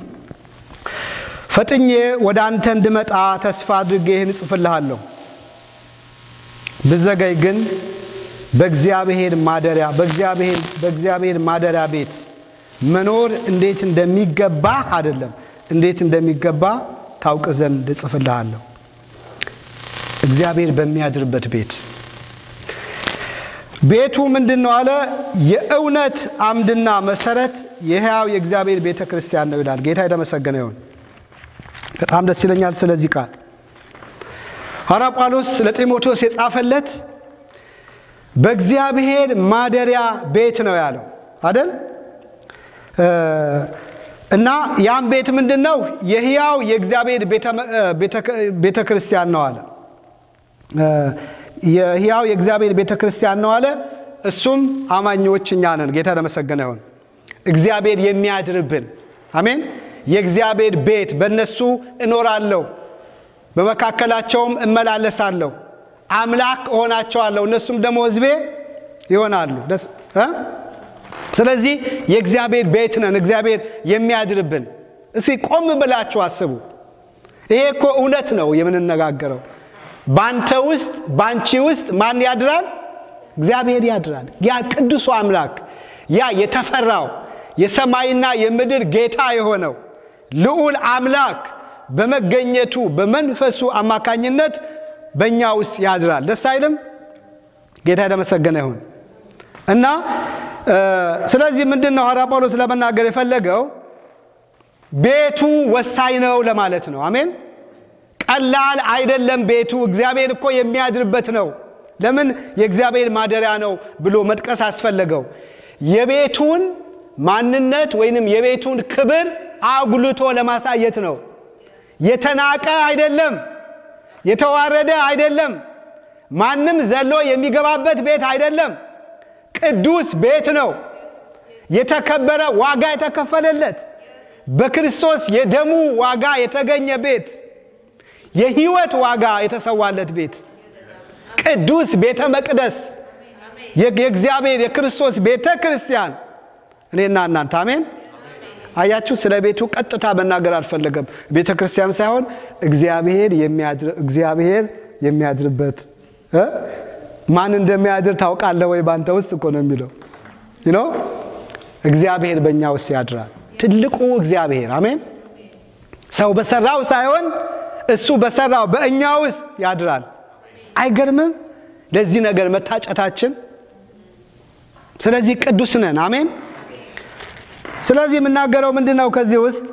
ፈጥኜ ወደ አንተ እንድመጣ ተስፋ አድርጌ ይህን እጽፍልሃለሁ። ብዘገይ ግን በእግዚአብሔር ማደሪያ በእግዚአብሔር በእግዚአብሔር ማደሪያ ቤት መኖር እንዴት እንደሚገባ አይደለም እንዴት እንደሚገባ ታውቅ ዘንድ እጽፍልሃለሁ። እግዚአብሔር በሚያድርበት ቤት ቤቱ ምንድን ነው አለ? የእውነት አምድና መሰረት የሕያው የእግዚአብሔር ቤተ ክርስቲያን ነው ይላል። ጌታ የተመሰገነ ይሁን። በጣም ደስ ይለኛል ስለዚህ ቃል። ሐዋርያ ጳውሎስ ለጢሞቴዎስ የጻፈለት በእግዚአብሔር ማደሪያ ቤት ነው ያለው አይደል? እና ያም ቤት ምንድን ነው? የሕያው የእግዚአብሔር ቤተ ክርስቲያን ነው አለ። የሕያው የእግዚአብሔር ቤተ ክርስቲያን ነው አለ። እሱም አማኞች እኛ ነን። ጌታ ለመሰገነ ይሁን። እግዚአብሔር የሚያድርብን አሜን። የእግዚአብሔር ቤት በእነሱ እኖራለሁ፣ በመካከላቸውም እመላለሳለሁ፣ አምላክ እሆናቸዋለሁ፣ እነሱም ደግሞ ሕዝቤ ይሆናሉ። ስለዚህ የእግዚአብሔር ቤት ነን፣ እግዚአብሔር የሚያድርብን። እስኪ ቆም ብላችሁ አስቡ። ይሄ እኮ እውነት ነው የምንነጋገረው። በአንተ ውስጥ በአንቺ ውስጥ ማን ያድራል? እግዚአብሔር ያድራል። ያ ቅዱሱ አምላክ ያ የተፈራው የሰማይና የምድር ጌታ የሆነው ልዑል አምላክ በመገኘቱ በመንፈሱ አማካኝነት በእኛ ውስጥ ያድራል። ደስ አይልም? ጌታ የተመሰገነ ይሁን እና ስለዚህ ምንድን ነው ሐዋርያ ጳውሎስ ለመናገር የፈለገው ቤቱ ወሳኝ ነው ለማለት ነው። አሜን። ቀላል አይደለም ቤቱ። እግዚአብሔር እኮ የሚያድርበት ነው። ለምን የእግዚአብሔር ማደሪያ ነው ብሎ መጥቀስ አስፈለገው? የቤቱን ማንነት ወይንም የቤቱን ክብር አጉልቶ ለማሳየት ነው። የተናቀ አይደለም፣ የተዋረደ አይደለም፣ ማንም ዘሎ የሚገባበት ቤት አይደለም። ቅዱስ ቤት ነው። የተከበረ ዋጋ የተከፈለለት በክርስቶስ የደሙ ዋጋ የተገኘ ቤት፣ የሕይወት ዋጋ የተሰዋለት ቤት፣ ቅዱስ ቤተ መቅደስ፣ የእግዚአብሔር የክርስቶስ ቤተ ክርስቲያን እኔና እናንተ አሜን። አያችሁ፣ ስለ ቤቱ ቀጥታ መናገር አልፈለገም። ቤተ ክርስቲያን ሳይሆን እግዚአብሔር የሚያድርበት ማን እንደሚያድር ታውቃለህ ወይ? በአንተ ውስጥ እኮ ነው የሚለው ነው። እግዚአብሔር በእኛ ውስጥ ያድራል። ትልቁ እግዚአብሔር አሜን። ሰው በሰራው ሳይሆን እሱ በሰራው በእኛ ውስጥ ያድራል። አይገርምም? ለዚህ ነገር መታጨታችን። ስለዚህ ቅዱስ ነን። አሜን። ስለዚህ የምናገረው ምንድን ነው? ከዚህ ውስጥ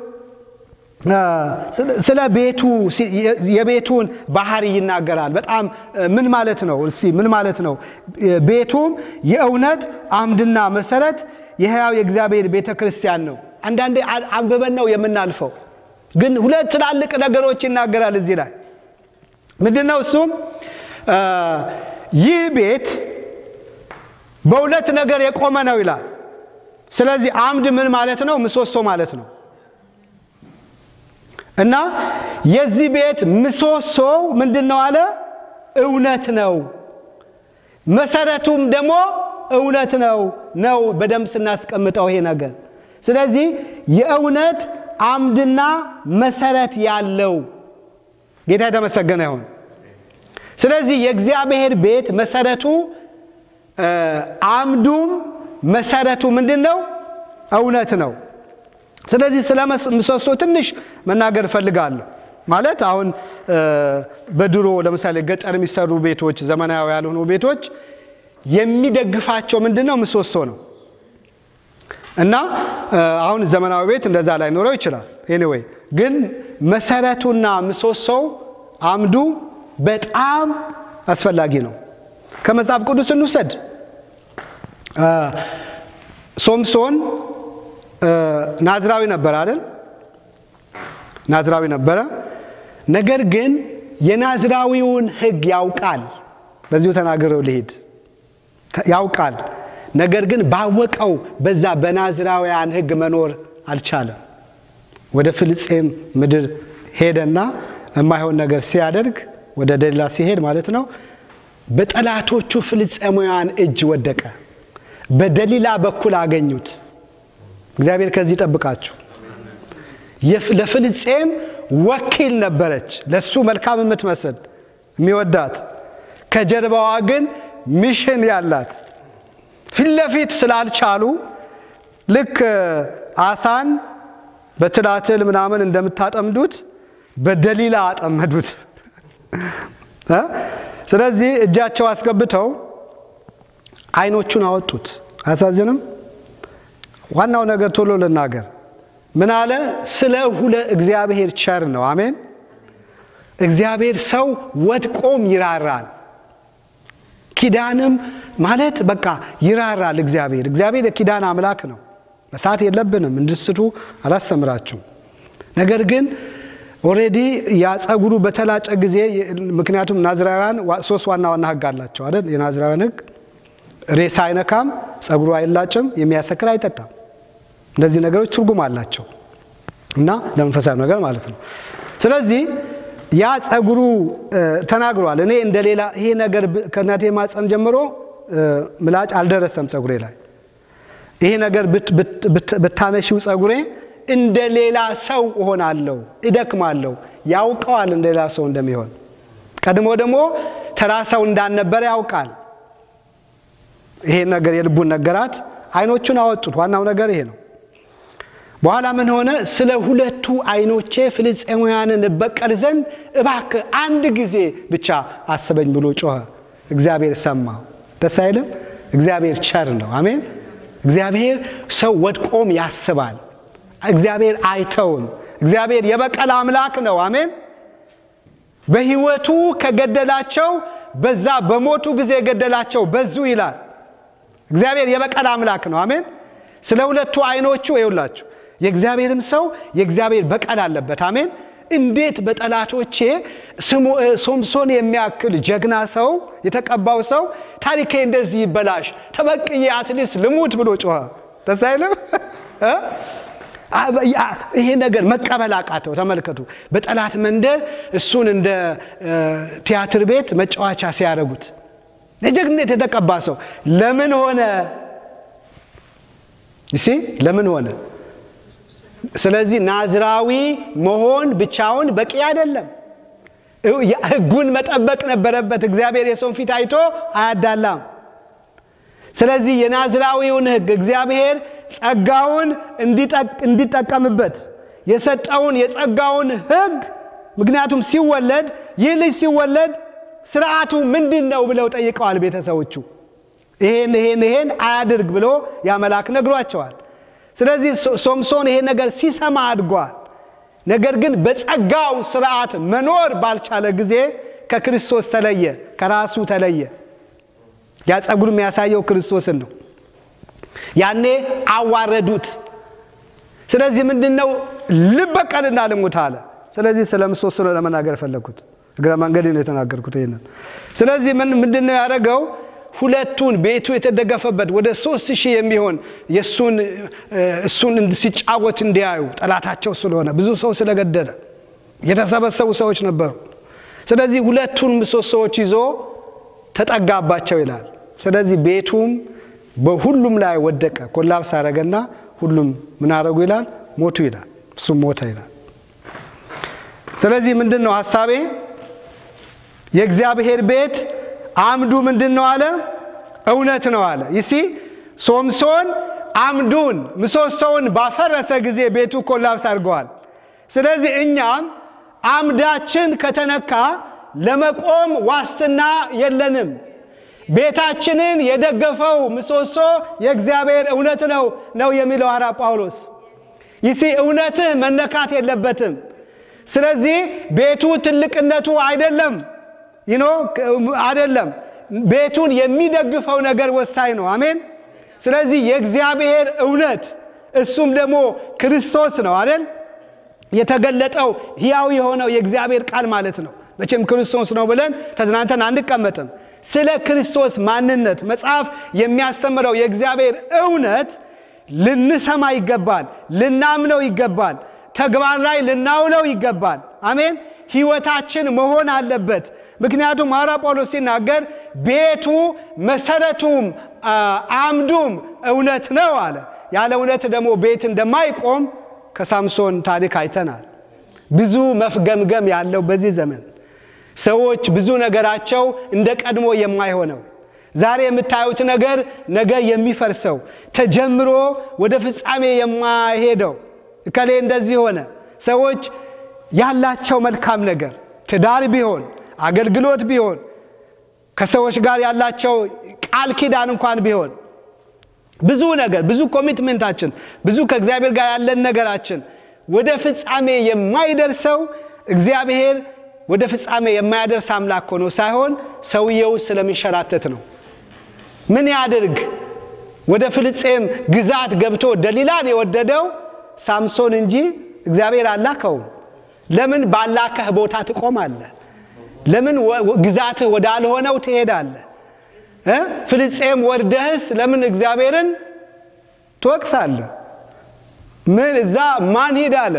ስለ ቤቱ የቤቱን ባህሪ ይናገራል። በጣም ምን ማለት ነው? እስቲ ምን ማለት ነው? ቤቱም የእውነት አምድና መሰረት የሕያው የእግዚአብሔር ቤተ ክርስቲያን ነው። አንዳንዴ አንብበን ነው የምናልፈው፣ ግን ሁለት ትላልቅ ነገሮች ይናገራል እዚህ ላይ ምንድን ነው? እሱም ይህ ቤት በሁለት ነገር የቆመ ነው ይላል። ስለዚህ አምድ ምን ማለት ነው? ምሰሶ ማለት ነው። እና የዚህ ቤት ምሰሶው ምንድን ነው አለ? እውነት ነው። መሰረቱም ደግሞ እውነት ነው ነው በደንብ ስናስቀምጠው ይሄ ነገር። ስለዚህ የእውነት አምድና መሰረት ያለው ጌታ የተመሰገነ ይሁን። ስለዚህ የእግዚአብሔር ቤት መሰረቱ አምዱም መሰረቱ ምንድን ነው? እውነት ነው። ስለዚህ ስለ ምሰሶ ትንሽ መናገር እፈልጋለሁ። ማለት አሁን በድሮ ለምሳሌ ገጠር የሚሰሩ ቤቶች፣ ዘመናዊ ያልሆኑ ቤቶች የሚደግፋቸው ምንድን ነው? ምሰሶ ነው። እና አሁን ዘመናዊ ቤት እንደዛ ላይኖረው ይችላል። ኤኒዌይ ግን መሰረቱና ምሰሶው አምዱ በጣም አስፈላጊ ነው። ከመጽሐፍ ቅዱስ እንውሰድ። ሶምሶን ናዝራዊ ነበረ አይደል? ናዝራዊ ነበረ። ነገር ግን የናዝራዊውን ሕግ ያውቃል። በዚሁ ተናግረው ልሄድ ያውቃል። ነገር ግን ባወቀው በዛ በናዝራውያን ሕግ መኖር አልቻለም። ወደ ፍልስጤም ምድር ሄደና የማይሆን ነገር ሲያደርግ ወደ ደሊላ ሲሄድ ማለት ነው በጠላቶቹ ፍልስጤማውያን እጅ ወደቀ። በደሊላ በኩል አገኙት። እግዚአብሔር ከዚህ ጠብቃችሁ። ለፍልስጤም ወኪል ነበረች፣ ለሱ መልካም የምትመስል የሚወዳት፣ ከጀርባዋ ግን ሚሽን ያላት። ፊት ለፊት ስላልቻሉ ልክ አሳን በትላትል ምናምን እንደምታጠምዱት በደሊላ አጠመዱት። ስለዚህ እጃቸው አስገብተው አይኖቹን አወጡት። አያሳዝንም? ዋናው ነገር ቶሎ ልናገር። ምን አለ? ስለ ሁለ እግዚአብሔር ቸር ነው። አሜን። እግዚአብሔር ሰው ወድቆም ይራራል። ኪዳንም ማለት በቃ ይራራል። እግዚአብሔር እግዚአብሔር የኪዳን አምላክ ነው። መሳት የለብንም እንድስቱ አላስተምራችሁም። ነገር ግን ኦሬዲ ያ ጸጉሩ በተላጨ ጊዜ ምክንያቱም ናዝራውያን ሶስት ዋና ዋና ህግ አላቸው አይደል? የናዝራውያን ህግ ሬሳ አይነካም፣ ጸጉሩ አይላጭም፣ የሚያሰክር አይጠጣም። እነዚህ ነገሮች ትርጉም አላቸው እና ለመንፈሳዊ ነገር ማለት ነው። ስለዚህ ያ ጸጉሩ ተናግሯል። እኔ እንደ ሌላ ይሄ ነገር ከእናቴ ማፀን ጀምሮ ምላጭ አልደረሰም ጸጉሬ ላይ ይሄ ነገር ብታነሺው ጸጉሬ እንደ ሌላ ሰው እሆናለሁ፣ እደክማለሁ። ያውቀዋል እንደ ሌላ ሰው እንደሚሆን። ቀድሞ ደግሞ ተራ ሰው እንዳልነበረ ያውቃል። ይሄ ነገር የልቡን ነገራት። አይኖቹን አወጡት። ዋናው ነገር ይሄ ነው። በኋላ ምን ሆነ? ስለ ሁለቱ አይኖቼ ፍልስጤማውያንን እበቀል ዘንድ እባክህ አንድ ጊዜ ብቻ አስበኝ ብሎ ጮኸ። እግዚአብሔር ሰማው። ደስ አይልም? እግዚአብሔር ቸር ነው። አሜን። እግዚአብሔር ሰው ወድቆም ያስባል። እግዚአብሔር አይተውም። እግዚአብሔር የበቀል አምላክ ነው። አሜን። በሕይወቱ ከገደላቸው በዛ በሞቱ ጊዜ የገደላቸው በዙ ይላል። እግዚአብሔር የበቀል አምላክ ነው። አሜን። ስለ ሁለቱ አይኖቹ ይውላችሁ የእግዚአብሔርም ሰው የእግዚአብሔር በቀል አለበት። አሜን። እንዴት በጠላቶቼ ሶምሶን የሚያክል ጀግና ሰው የተቀባው ሰው ታሪኬ እንደዚህ ይበላሽ፣ ተበቅዬ አትሊስት ልሙት ብሎ ጮኸ። ደስ አይልም? ይሄ ነገር መቀበል አቃተው። ተመልከቱ፣ በጠላት መንደር እሱን እንደ ቲያትር ቤት መጫወቻ ሲያደርጉት የጀግንነት የተቀባ ሰው ለምን ሆነ? ይሲ ለምን ሆነ? ስለዚህ ናዝራዊ መሆን ብቻውን በቂ አይደለም። ሕጉን መጠበቅ ነበረበት። እግዚአብሔር የሰውን ፊት አይቶ አያዳላም። ስለዚህ የናዝራዊውን ሕግ እግዚአብሔር ጸጋውን እንዲጠቀምበት የሰጠውን የጸጋውን ሕግ ምክንያቱም ሲወለድ ይህ ልጅ ሲወለድ ስርዓቱ ምንድን ነው ብለው ጠይቀዋል ቤተሰቦቹ። ይሄን ይሄን ይሄን አያድርግ ብሎ ያ መልአክ ነግሯቸዋል። ስለዚህ ሶምሶን ይሄ ነገር ሲሰማ አድጓል። ነገር ግን በጸጋው ስርዓት መኖር ባልቻለ ጊዜ ከክርስቶስ ተለየ፣ ከራሱ ተለየ። ያ ጸጉር የሚያሳየው ክርስቶስን ነው። ያኔ አዋረዱት። ስለዚህ ምንድን ነው ልበቀልና ልሙት አለ። ስለዚህ ስለ ምሰሶ ነው ለመናገር የፈለግኩት፣ እግረ መንገድ ነው የተናገርኩት ይሄንን። ስለዚህ ምንድን ነው ያደረገው? ሁለቱን ቤቱ የተደገፈበት ወደ ሶስት ሺህ የሚሆን የእሱን እሱን ሲጫወት እንዲያዩ ጠላታቸው ስለሆነ ብዙ ሰው ስለገደለ የተሰበሰቡ ሰዎች ነበሩ። ስለዚህ ሁለቱን ምሰሶዎች ይዞ ተጠጋባቸው ይላል። ስለዚህ ቤቱም በሁሉም ላይ ወደቀ፣ ኮላፕስ አደረገና ሁሉም ምን አደረጉ ይላል? ሞቱ ይላል። እሱም ሞተ ይላል። ስለዚህ ምንድን ነው ሀሳቤ? የእግዚአብሔር ቤት አምዱ ምንድን ነው አለ? እውነት ነው አለ። ይሲ ሶምሶን አምዱን ምሰሶውን ባፈረሰ ጊዜ ቤቱ ኮላፕስ አድርገዋል። ስለዚህ እኛም አምዳችን ከተነካ ለመቆም ዋስትና የለንም። ቤታችንን የደገፈው ምሰሶ የእግዚአብሔር እውነት ነው ነው የሚለው ሐራ ጳውሎስ። ይሲ እውነትህ መነካት የለበትም። ስለዚህ ቤቱ ትልቅነቱ አይደለም ይኖ አይደለም ቤቱን የሚደግፈው ነገር ወሳኝ ነው። አሜን። ስለዚህ የእግዚአብሔር እውነት እሱም ደግሞ ክርስቶስ ነው አይደል? የተገለጠው ሕያው የሆነው የእግዚአብሔር ቃል ማለት ነው። መቼም ክርስቶስ ነው ብለን ተዝናንተን አንቀመጥም። ስለ ክርስቶስ ማንነት መጽሐፍ የሚያስተምረው የእግዚአብሔር እውነት ልንሰማ ይገባል፣ ልናምነው ይገባል፣ ተግባር ላይ ልናውለው ይገባል። አሜን። ሕይወታችን መሆን አለበት። ምክንያቱም ሐዋርያ ጳውሎስ ሲናገር ቤቱ መሰረቱም አምዱም እውነት ነው አለ። ያለ እውነት ደግሞ ቤት እንደማይቆም ከሳምሶን ታሪክ አይተናል። ብዙ መፍገምገም ያለው በዚህ ዘመን ሰዎች ብዙ ነገራቸው እንደ ቀድሞ የማይሆነው ዛሬ የምታዩት ነገር ነገ የሚፈርሰው ተጀምሮ ወደ ፍጻሜ የማይሄደው እከሌ እንደዚህ ሆነ። ሰዎች ያላቸው መልካም ነገር ትዳር ቢሆን አገልግሎት ቢሆን ከሰዎች ጋር ያላቸው ቃል ኪዳን እንኳን ቢሆን ብዙ ነገር ብዙ ኮሚትመንታችን ብዙ ከእግዚአብሔር ጋር ያለን ነገራችን ወደ ፍጻሜ የማይደርሰው እግዚአብሔር ወደ ፍጻሜ የማያደርስ አምላክ ሆኖ ሳይሆን ሰውየው ስለሚንሸራተት ነው። ምን ያድርግ? ወደ ፍልስጤም ግዛት ገብቶ ደሊላን የወደደው ሳምሶን እንጂ እግዚአብሔር አላከውም። ለምን ባላከህ ቦታ ትቆማለህ? ለምን ግዛትህ ወዳልሆነው ትሄዳለህ? ፍልስጤም ወርደህስ ለምን እግዚአብሔርን ትወቅሳለህ? ምን እዛ ማን ሂድ አለ?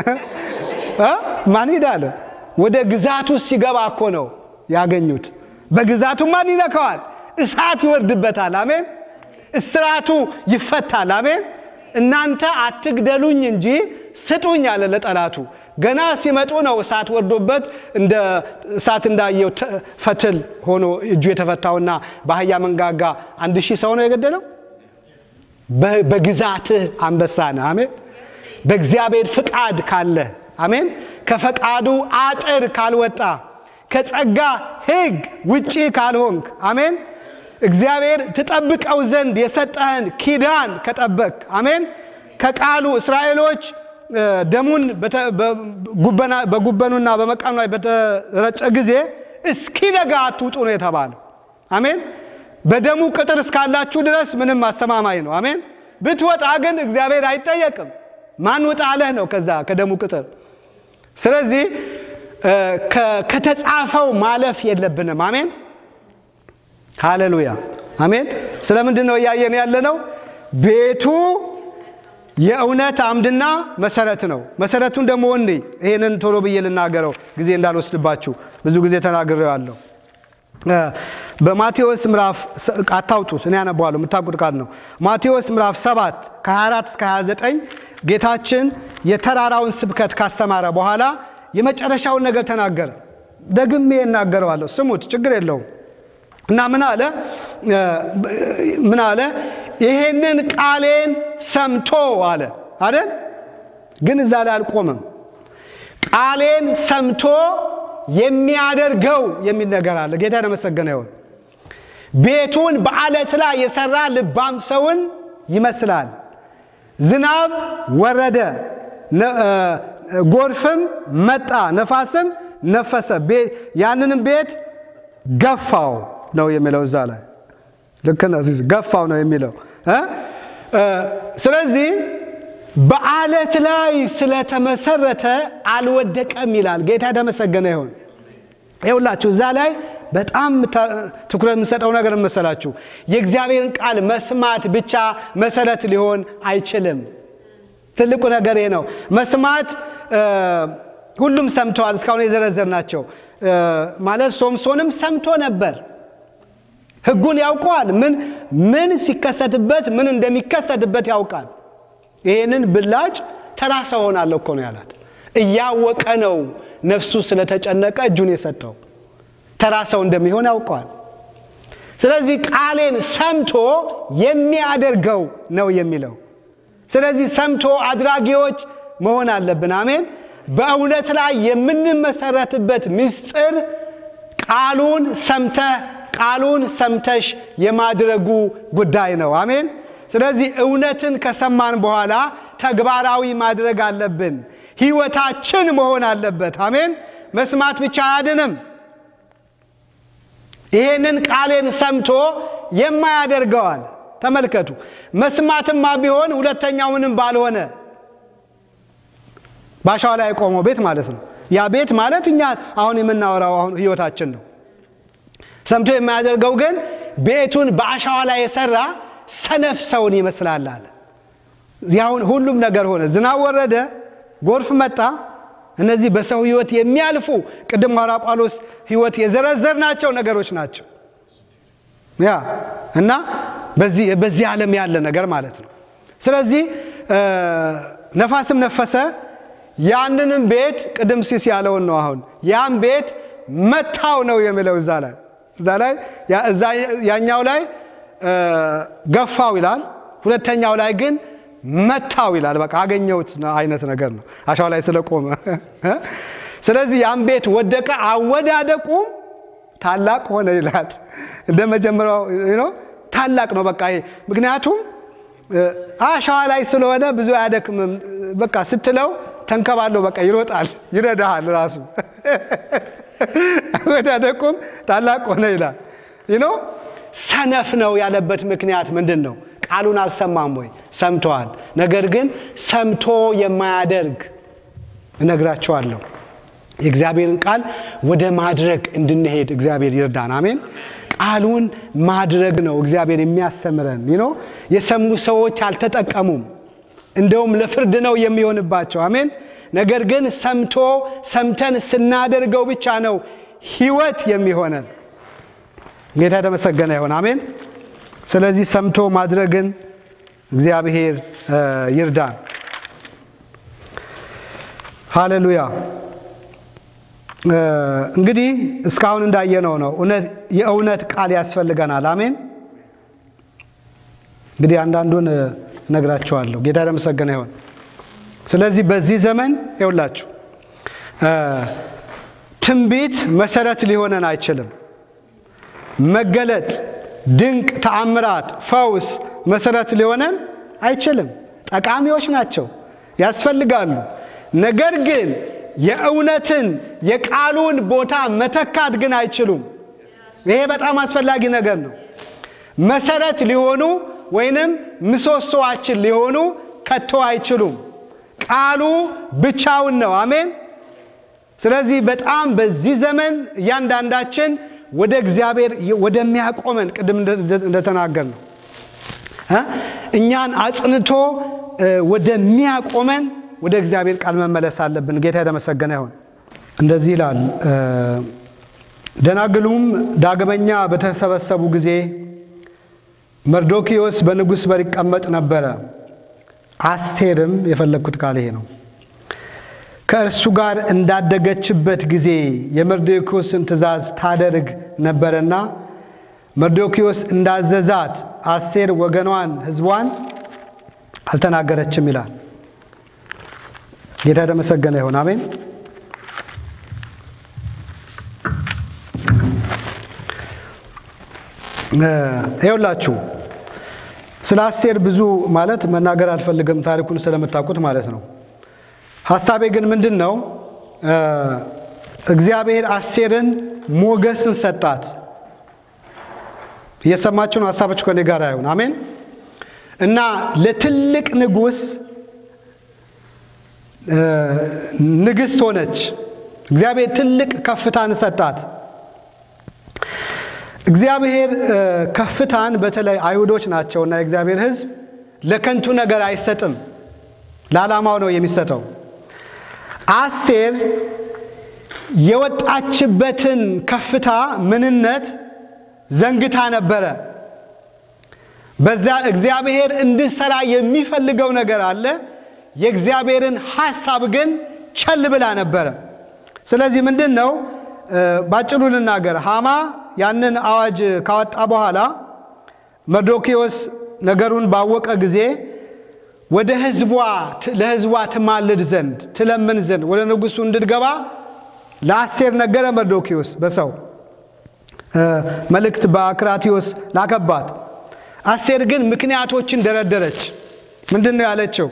ማን ሂድ አለ? ወደ ግዛቱ ሲገባ እኮ ነው ያገኙት። በግዛቱ ማን ይነካዋል? እሳት ይወርድበታል። አሜን። እስራቱ ይፈታል። አሜን። እናንተ አትግደሉኝ እንጂ ስጡኝ አለ ለጠላቱ። ገና ሲመጡ ነው እሳት ወርዶበት እንደ እሳት እንዳየው ፈትል ሆኖ እጁ የተፈታውና በአህያ መንጋጋ አንድ ሺህ ሰው ነው የገደለው። በግዛትህ አንበሳ ነህ። አሜን። በእግዚአብሔር ፍቃድ ካለ አሜን። ከፈቃዱ አጥር ካልወጣ ከጸጋ ሕግ ውጪ ካልሆንክ አሜን። እግዚአብሔር ትጠብቀው ዘንድ የሰጠህን ኪዳን ከጠበቅ አሜን። ከቃሉ እስራኤሎች ደሙን በጉበኑና በመቃኑ ላይ በተረጨ ጊዜ እስኪነጋ አትውጡ ነው የተባለው። አሜን። በደሙ ቅጥር እስካላችሁ ድረስ ምንም አስተማማኝ ነው። አሜን። ብትወጣ ግን እግዚአብሔር አይጠየቅም። ማን ውጣ አለህ ነው ከዛ ከደሙ ቅጥር። ስለዚህ ከተጻፈው ማለፍ የለብንም። አሜን። ሃሌሉያ አሜን። ስለምንድን ነው እያየን ያለነው? ቤቱ የእውነት አምድና መሰረት ነው። መሰረቱን ደግሞ ወንዴ ይህንን ቶሎ ብዬ ልናገረው ጊዜ እንዳልወስድባችሁ ብዙ ጊዜ ተናግሬዋለሁ። በማቴዎስ ምዕራፍ አታውጡት፣ እኔ ያነባዋለሁ የምታውቁት ቃል ነው። ማቴዎስ ምዕራፍ 7 ከ24 እስከ 29 ጌታችን የተራራውን ስብከት ካስተማረ በኋላ የመጨረሻውን ነገር ተናገረ። ደግሜ እናገረዋለሁ፣ ስሙት፣ ችግር የለውም። እና ምን አለ? ምን አለ? ይሄንን ቃሌን ሰምቶ አለ አይደል? ግን እዛ ላይ አልቆመም። ቃሌን ሰምቶ የሚያደርገው የሚል ነገር አለ። ጌታ የተመሰገነ ይሁን። ቤቱን በአለት ላይ የሰራ ልባም ሰውን ይመስላል። ዝናብ ወረደ፣ ጎርፍም መጣ፣ ነፋስም ነፈሰ፣ ያንንም ቤት ገፋው ነው የሚለው እዛ ላይ ልክ ነው። ገፋው ነው የሚለው። ስለዚህ በአለት ላይ ስለተመሰረተ አልወደቀም ይላል። ጌታ የተመሰገነ ይሁን። ይኸውላችሁ እዛ ላይ በጣም ትኩረት የምንሰጠው ነገር መሰላችሁ፣ የእግዚአብሔርን ቃል መስማት ብቻ መሰረት ሊሆን አይችልም። ትልቁ ነገር ይሄ ነው። መስማት ሁሉም ሰምተዋል። እስካሁን የዘረዘር ናቸው ማለት ሶምሶንም ሰምቶ ነበር። ሕጉን ያውቀዋል። ምን ምን ሲከሰትበት ምን እንደሚከሰትበት ያውቃል። ይህንን ብላጭ ተራ ሰው ሆናለሁ እኮ ነው ያላት። እያወቀ ነው ነፍሱ ስለተጨነቀ እጁን የሰጠው ተራ ሰው እንደሚሆን ያውቀዋል። ስለዚህ ቃሌን ሰምቶ የሚያደርገው ነው የሚለው። ስለዚህ ሰምቶ አድራጊዎች መሆን አለብን። አሜን። በእውነት ላይ የምንመሰረትበት ምስጢር ቃሉን ሰምተህ ቃሉን ሰምተሽ የማድረጉ ጉዳይ ነው። አሜን። ስለዚህ እውነትን ከሰማን በኋላ ተግባራዊ ማድረግ አለብን። ህይወታችን መሆን አለበት። አሜን። መስማት ብቻ አያድንም። ይሄንን ቃሌን ሰምቶ የማያደርገዋል። ተመልከቱ። መስማትማ ቢሆን ሁለተኛው ምንም ባልሆነ ባሻው ላይ የቆመው ቤት ማለት ነው። ያ ቤት ማለት እኛ አሁን የምናወራው አሁን ህይወታችን ነው። ሰምቶ የማያደርገው ግን ቤቱን በአሸዋ ላይ የሰራ ሰነፍ ሰውን ይመስላል አለ። እዚያውን ሁሉም ነገር ሆነ። ዝናብ ወረደ፣ ጎርፍ መጣ። እነዚህ በሰው ህይወት የሚያልፉ ቅድም ሐዋርያ ጳውሎስ ህይወት የዘረዘርናቸው ነገሮች ናቸው። ያ እና በዚህ ዓለም ያለ ነገር ማለት ነው። ስለዚህ ነፋስም ነፈሰ፣ ያንንም ቤት ቅድም ሲስ ያለውን ነው። አሁን ያን ቤት መታው ነው የሚለው እዛ ላይ እዛ ላይ ያኛው ላይ ገፋው ይላል። ሁለተኛው ላይ ግን መታው ይላል። በቃ አገኘሁት አይነት ነገር ነው አሻው ላይ ስለቆመ። ስለዚህ ያን ቤት ወደቀ፣ አወዳደቁም ታላቅ ሆነ ይላል። እንደ መጀመሪያው ታላቅ ነው። በቃ ምክንያቱም አሸዋ ላይ ስለሆነ ብዙ አያደክምም። በቃ ስትለው ተንከባለው በቃ ይሮጣል፣ ይረዳሃል። ራሱ ወዳደቁም ታላቅ ሆነ ይላል። ይኖ ሰነፍ ነው ያለበት ምክንያት ምንድን ነው? ቃሉን አልሰማም ወይ? ሰምተዋል። ነገር ግን ሰምቶ የማያደርግ እነግራቸዋለሁ። የእግዚአብሔርን ቃል ወደ ማድረግ እንድንሄድ እግዚአብሔር ይርዳን። አሜን። ቃሉን ማድረግ ነው እግዚአብሔር የሚያስተምረን። ይኖ የሰሙ ሰዎች አልተጠቀሙም፣ እንደውም ለፍርድ ነው የሚሆንባቸው። አሜን። ነገር ግን ሰምቶ ሰምተን ስናደርገው ብቻ ነው ሕይወት የሚሆነን። ጌታ የተመሰገነ ይሆን። አሜን። ስለዚህ ሰምቶ ማድረግን እግዚአብሔር ይርዳን። ሃሌሉያ። እንግዲህ እስካሁን እንዳየነው ነው የእውነት ቃል ያስፈልገናል። አሜን። እንግዲህ አንዳንዱን እነግራቸዋለሁ። ጌታ የተመሰገነ ይሆን። ስለዚህ በዚህ ዘመን ይውላችሁ ትንቢት መሰረት ሊሆነን አይችልም። መገለጥ፣ ድንቅ ተአምራት፣ ፈውስ መሰረት ሊሆነን አይችልም። ጠቃሚዎች ናቸው፣ ያስፈልጋሉ። ነገር ግን የእውነትን የቃሉን ቦታ መተካት ግን አይችሉም። ይሄ በጣም አስፈላጊ ነገር ነው። መሰረት ሊሆኑ ወይንም ምሰሶዋችን ሊሆኑ ከቶ አይችሉም። ቃሉ ብቻውን ነው። አሜን። ስለዚህ በጣም በዚህ ዘመን እያንዳንዳችን ወደ እግዚአብሔር ወደሚያቆመን ቅድም እንደተናገር ነው እኛን አጽንቶ ወደሚያቆመን ወደ እግዚአብሔር ቃል መመለስ አለብን። ጌታ የተመሰገነ ይሁን። እንደዚህ ይላል። ደናግሉም ዳግመኛ በተሰበሰቡ ጊዜ መርዶኪዮስ በንጉሥ በር ይቀመጥ ነበረ። አስቴርም የፈለግኩት ቃል ይሄ ነው። ከእርሱ ጋር እንዳደገችበት ጊዜ የመርዶኪዮስን ትእዛዝ ታደርግ ነበረና መርዶኪዮስ እንዳዘዛት አስቴር ወገኗን፣ ሕዝቧን አልተናገረችም ይላል። ጌታ የተመሰገነ ይሁን። አሜን። ይኸውላችሁ ስለ አስቴር ብዙ ማለት መናገር አልፈልግም፣ ታሪኩን ስለምታውቁት ማለት ነው። ሀሳቤ ግን ምንድን ነው? እግዚአብሔር አስቴርን ሞገስን ሰጣት። እየሰማችሁ ነው? ሀሳባችሁ ከኔ ጋር አይሆን? አሜን። እና ለትልቅ ንጉሥ ንግሥት ሆነች። እግዚአብሔር ትልቅ ከፍታን ሰጣት። እግዚአብሔር ከፍታን በተለይ አይሁዶች ናቸውና የእግዚአብሔር ሕዝብ ለከንቱ ነገር አይሰጥም፣ ለዓላማው ነው የሚሰጠው። አስቴር የወጣችበትን ከፍታ ምንነት ዘንግታ ነበረ። በዛ እግዚአብሔር እንድሰራ የሚፈልገው ነገር አለ። የእግዚአብሔርን ሐሳብ ግን ቸል ብላ ነበረ። ስለዚህ ምንድን ነው ባጭሩ ልናገር፣ ሃማ ያንን አዋጅ ካወጣ በኋላ መርዶኪዎስ ነገሩን ባወቀ ጊዜ ወደ ህዝቧ ለህዝቧ ትማልድ ዘንድ ትለምን ዘንድ ወደ ንጉሱ እንድትገባ ለአስቴር ነገረ። መርዶኪዎስ በሰው መልእክት በአክራቲዎስ ላከባት። አስቴር ግን ምክንያቶችን ደረደረች። ምንድን ነው ያለችው?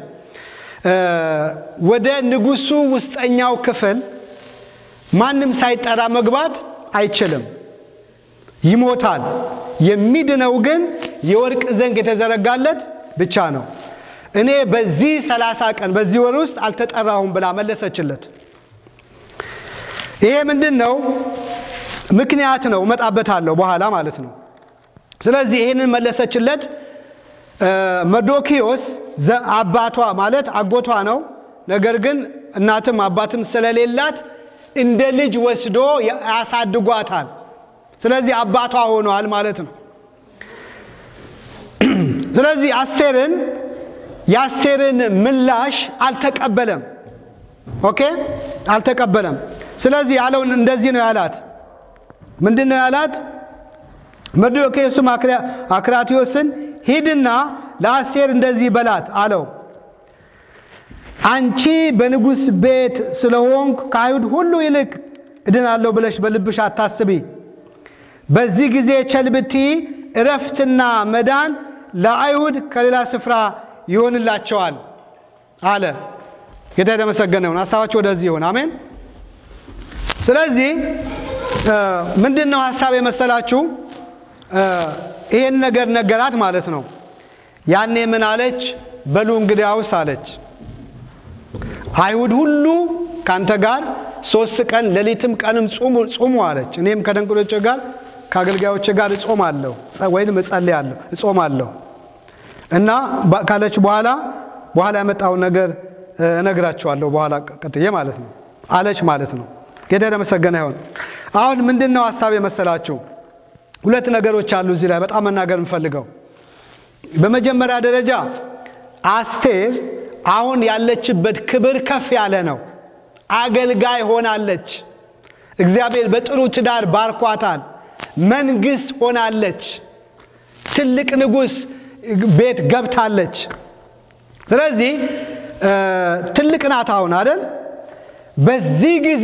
ወደ ንጉሱ ውስጠኛው ክፍል ማንም ሳይጠራ መግባት አይችልም፣ ይሞታል። የሚድነው ግን የወርቅ ዘንግ የተዘረጋለት ብቻ ነው። እኔ በዚህ ሰላሳ ቀን በዚህ ወር ውስጥ አልተጠራሁም ብላ መለሰችለት። ይሄ ምንድን ነው? ምክንያት ነው። እመጣበታለሁ በኋላ ማለት ነው። ስለዚህ ይህንን መለሰችለት። መርዶኪዮስ አባቷ ማለት አጎቷ ነው። ነገር ግን እናትም አባትም ስለሌላት እንደ ልጅ ወስዶ ያሳድጓታል። ስለዚህ አባቷ ሆኗል ማለት ነው። ስለዚህ አስቴርን የአስቴርን ምላሽ አልተቀበለም። ኦኬ አልተቀበለም። ስለዚህ ያለውን እንደዚህ ነው ያላት። ምንድን ነው ያላት? መርዶክዮስም አክራትዮስን ሂድና ለአስቴር እንደዚህ በላት አለው። አንቺ በንጉሥ ቤት ስለሆንኩ ከአይሁድ ሁሉ ይልቅ እድናለሁ ብለሽ በልብሽ አታስቢ። በዚህ ጊዜ ቸል ብትይ እረፍትና መዳን ለአይሁድ ከሌላ ስፍራ ይሆንላቸዋል አለ። ጌታ የተመሰገነ ይሁን። ሀሳባችሁ ወደዚህ ይሁን። አሜን። ስለዚህ ምንድን ነው ሀሳብ የመሰላችሁ ይሄን ነገር ነገራት ማለት ነው። ያኔ ምን አለች? በሉ እንግዲያውስ አለች አይሁድ ሁሉ ካንተ ጋር ሶስት ቀን ሌሊትም ቀንም ጹሙ አለች። እኔም ከደንቆሮቼ ጋር ከአገልጋዮቼ ጋር እጾማለሁ ወይም እጸልያለሁ እጾማለሁ እና ካለች በኋላ በኋላ ያመጣውን ነገር እነግራቸዋለሁ በኋላ ቀጥዬ ማለት ነው አለች ማለት ነው። ጌታ የተመሰገነ ይሁን። አሁን ምንድን ነው ሀሳብ የመሰላችሁ ሁለት ነገሮች አሉ እዚህ ላይ በጣም መናገር የምፈልገው። በመጀመሪያ ደረጃ አስቴር አሁን ያለችበት ክብር ከፍ ያለ ነው። አገልጋይ ሆናለች። እግዚአብሔር በጥሩ ትዳር ባርኳታል። መንግስት ሆናለች። ትልቅ ንጉሥ ቤት ገብታለች። ስለዚህ ትልቅ ናት አሁን አይደል? በዚህ ጊዜ